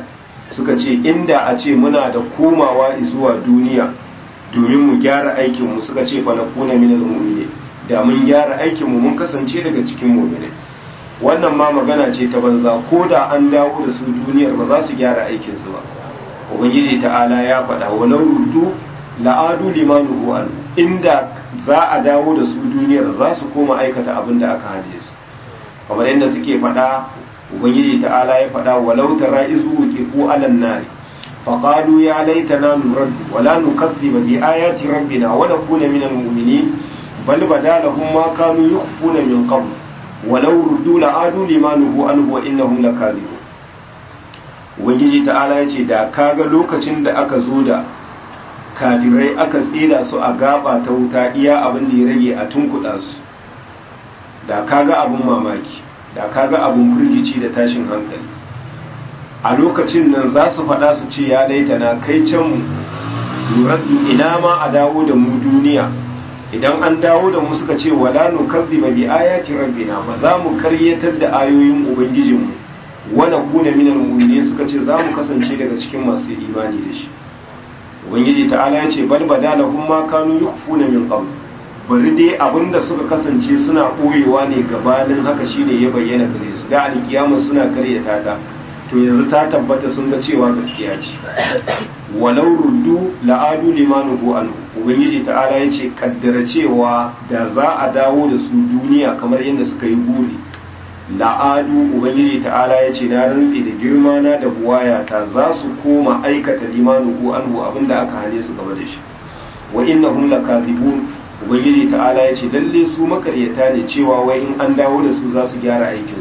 S1: suka ce inda a ce muna da komawa zuwa duniya domin mu gyara aikinmu suka ce fa nakuna minal mu'minin da mun gyara aikinmu mun kasance daga cikin mu'minai wannan ma magana ce ta banza ko da an dawo da su duniyar ba za su gyara aikinsu ba ubangiji ta'ala ya faɗa walau ruddu la'adu limanu an inda za a dawo da su duniyar za su koma aikata abin da aka hane su kamar yadda suke faɗa ubangiji ta'ala ya faɗa walau tara izu wuqifu alan nari faqalu ya laitana nurad wala nukazziba bi ayati rabbina wa nakuna minal mu'minin bal badalahum ma kanu yukhfuna min qabl walau ruddu la'adu limanu anhu wa innahum lakazibun ubangiji ta'ala ya ce da kaga lokacin da aka zo da kafirai aka tsira su a gaba ta wuta iya abin da ya rage a tunkuɗa su da kaga abin mamaki da kaga abin firgici da tashin hankali a lokacin nan za su faɗa su ce ya laita na kai can mu ina ma a dawo da mu duniya idan an dawo da mu suka ce wala nukazziba bi ayati rabbina ba za mu karyatar da ayoyin ubangijinmu wana kuna minal mu'minin suka ce za mu kasance daga cikin masu imani da shi ubangiji ta'ala ya ce bal badalahum ma kanu yukhfuna min qabl bari dai abinda suka kasance suna koyewa ne gabanin haka shine ya bayyana gare su da alkiyama suna karyata ta to yanzu ta tabbata sun ga cewa gaskiya ce walau ruddu la'adu limanuhu anhu ubangiji ta'ala ya ce kaddara cewa da za a dawo da su duniya kamar yadda suka yi buri la'adu ubangiji ta'ala ya ce na rantsi da girma na da buwayata za su koma aikata limanuhu anhu abinda aka hane su gaba da shi wa innahum lakazibun ubangiji ta'ala ya ce lalle su makaryata ne cewa wai in an dawo da su za su gyara aikin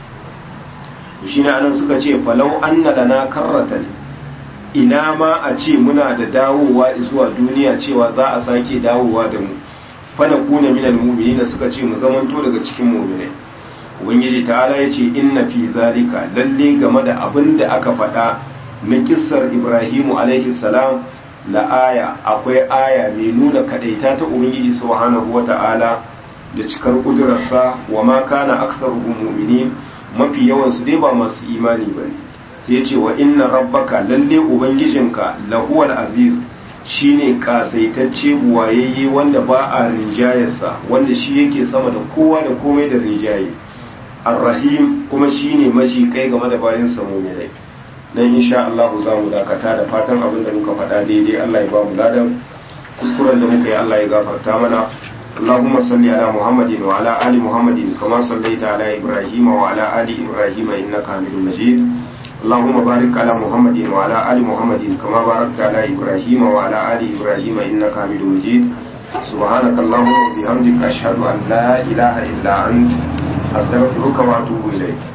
S1: su shine anan suka ce falau anna lana karratan ina ma a ce muna da dawowa zuwa duniya cewa za a sake dawowa da mu fa nakuna minal mu'minina suka ce mu zamanto daga cikin mu'minai ubangiji ta'ala ya ce inna fi zalika lalle game da abin da aka faɗa na kissar ibrahimu alaihi salam la aya akwai aya mai nuna kadaita ta ubangiji subhanahu wa ta'ala da cikar kudurarsa wa ma kana aktsaruhum mu'minin mafi yawan su dai ba masu imani bane sai ya ce wa inna rabbaka lalle ubangijinka lahuwal aziz shine kasaitacce buwayayye wanda ba a rinjayarsa wanda shi yake sama da kowa da komai da rinjaye arrahim kuma shine maji kai game da bayan samu mai nan insha Allah za mu dakata da fatan abin da muka faɗa daidai Allah ya ba mu ladan kuskuren da muka yi Allah ya gafarta mana اللهم صل على محمد وعلى آل محمد كما صليت على إبراهيم وعلى آل إبراهيم إنك حميد مجيد اللهم بارك على محمد وعلى آل محمد كما باركت على إبراهيم وعلى آل إبراهيم إنك حميد مجيد سبحانك اللهم وبحمدك أشهد أن لا إله إلا أنت أستغفرك وأتوب إليك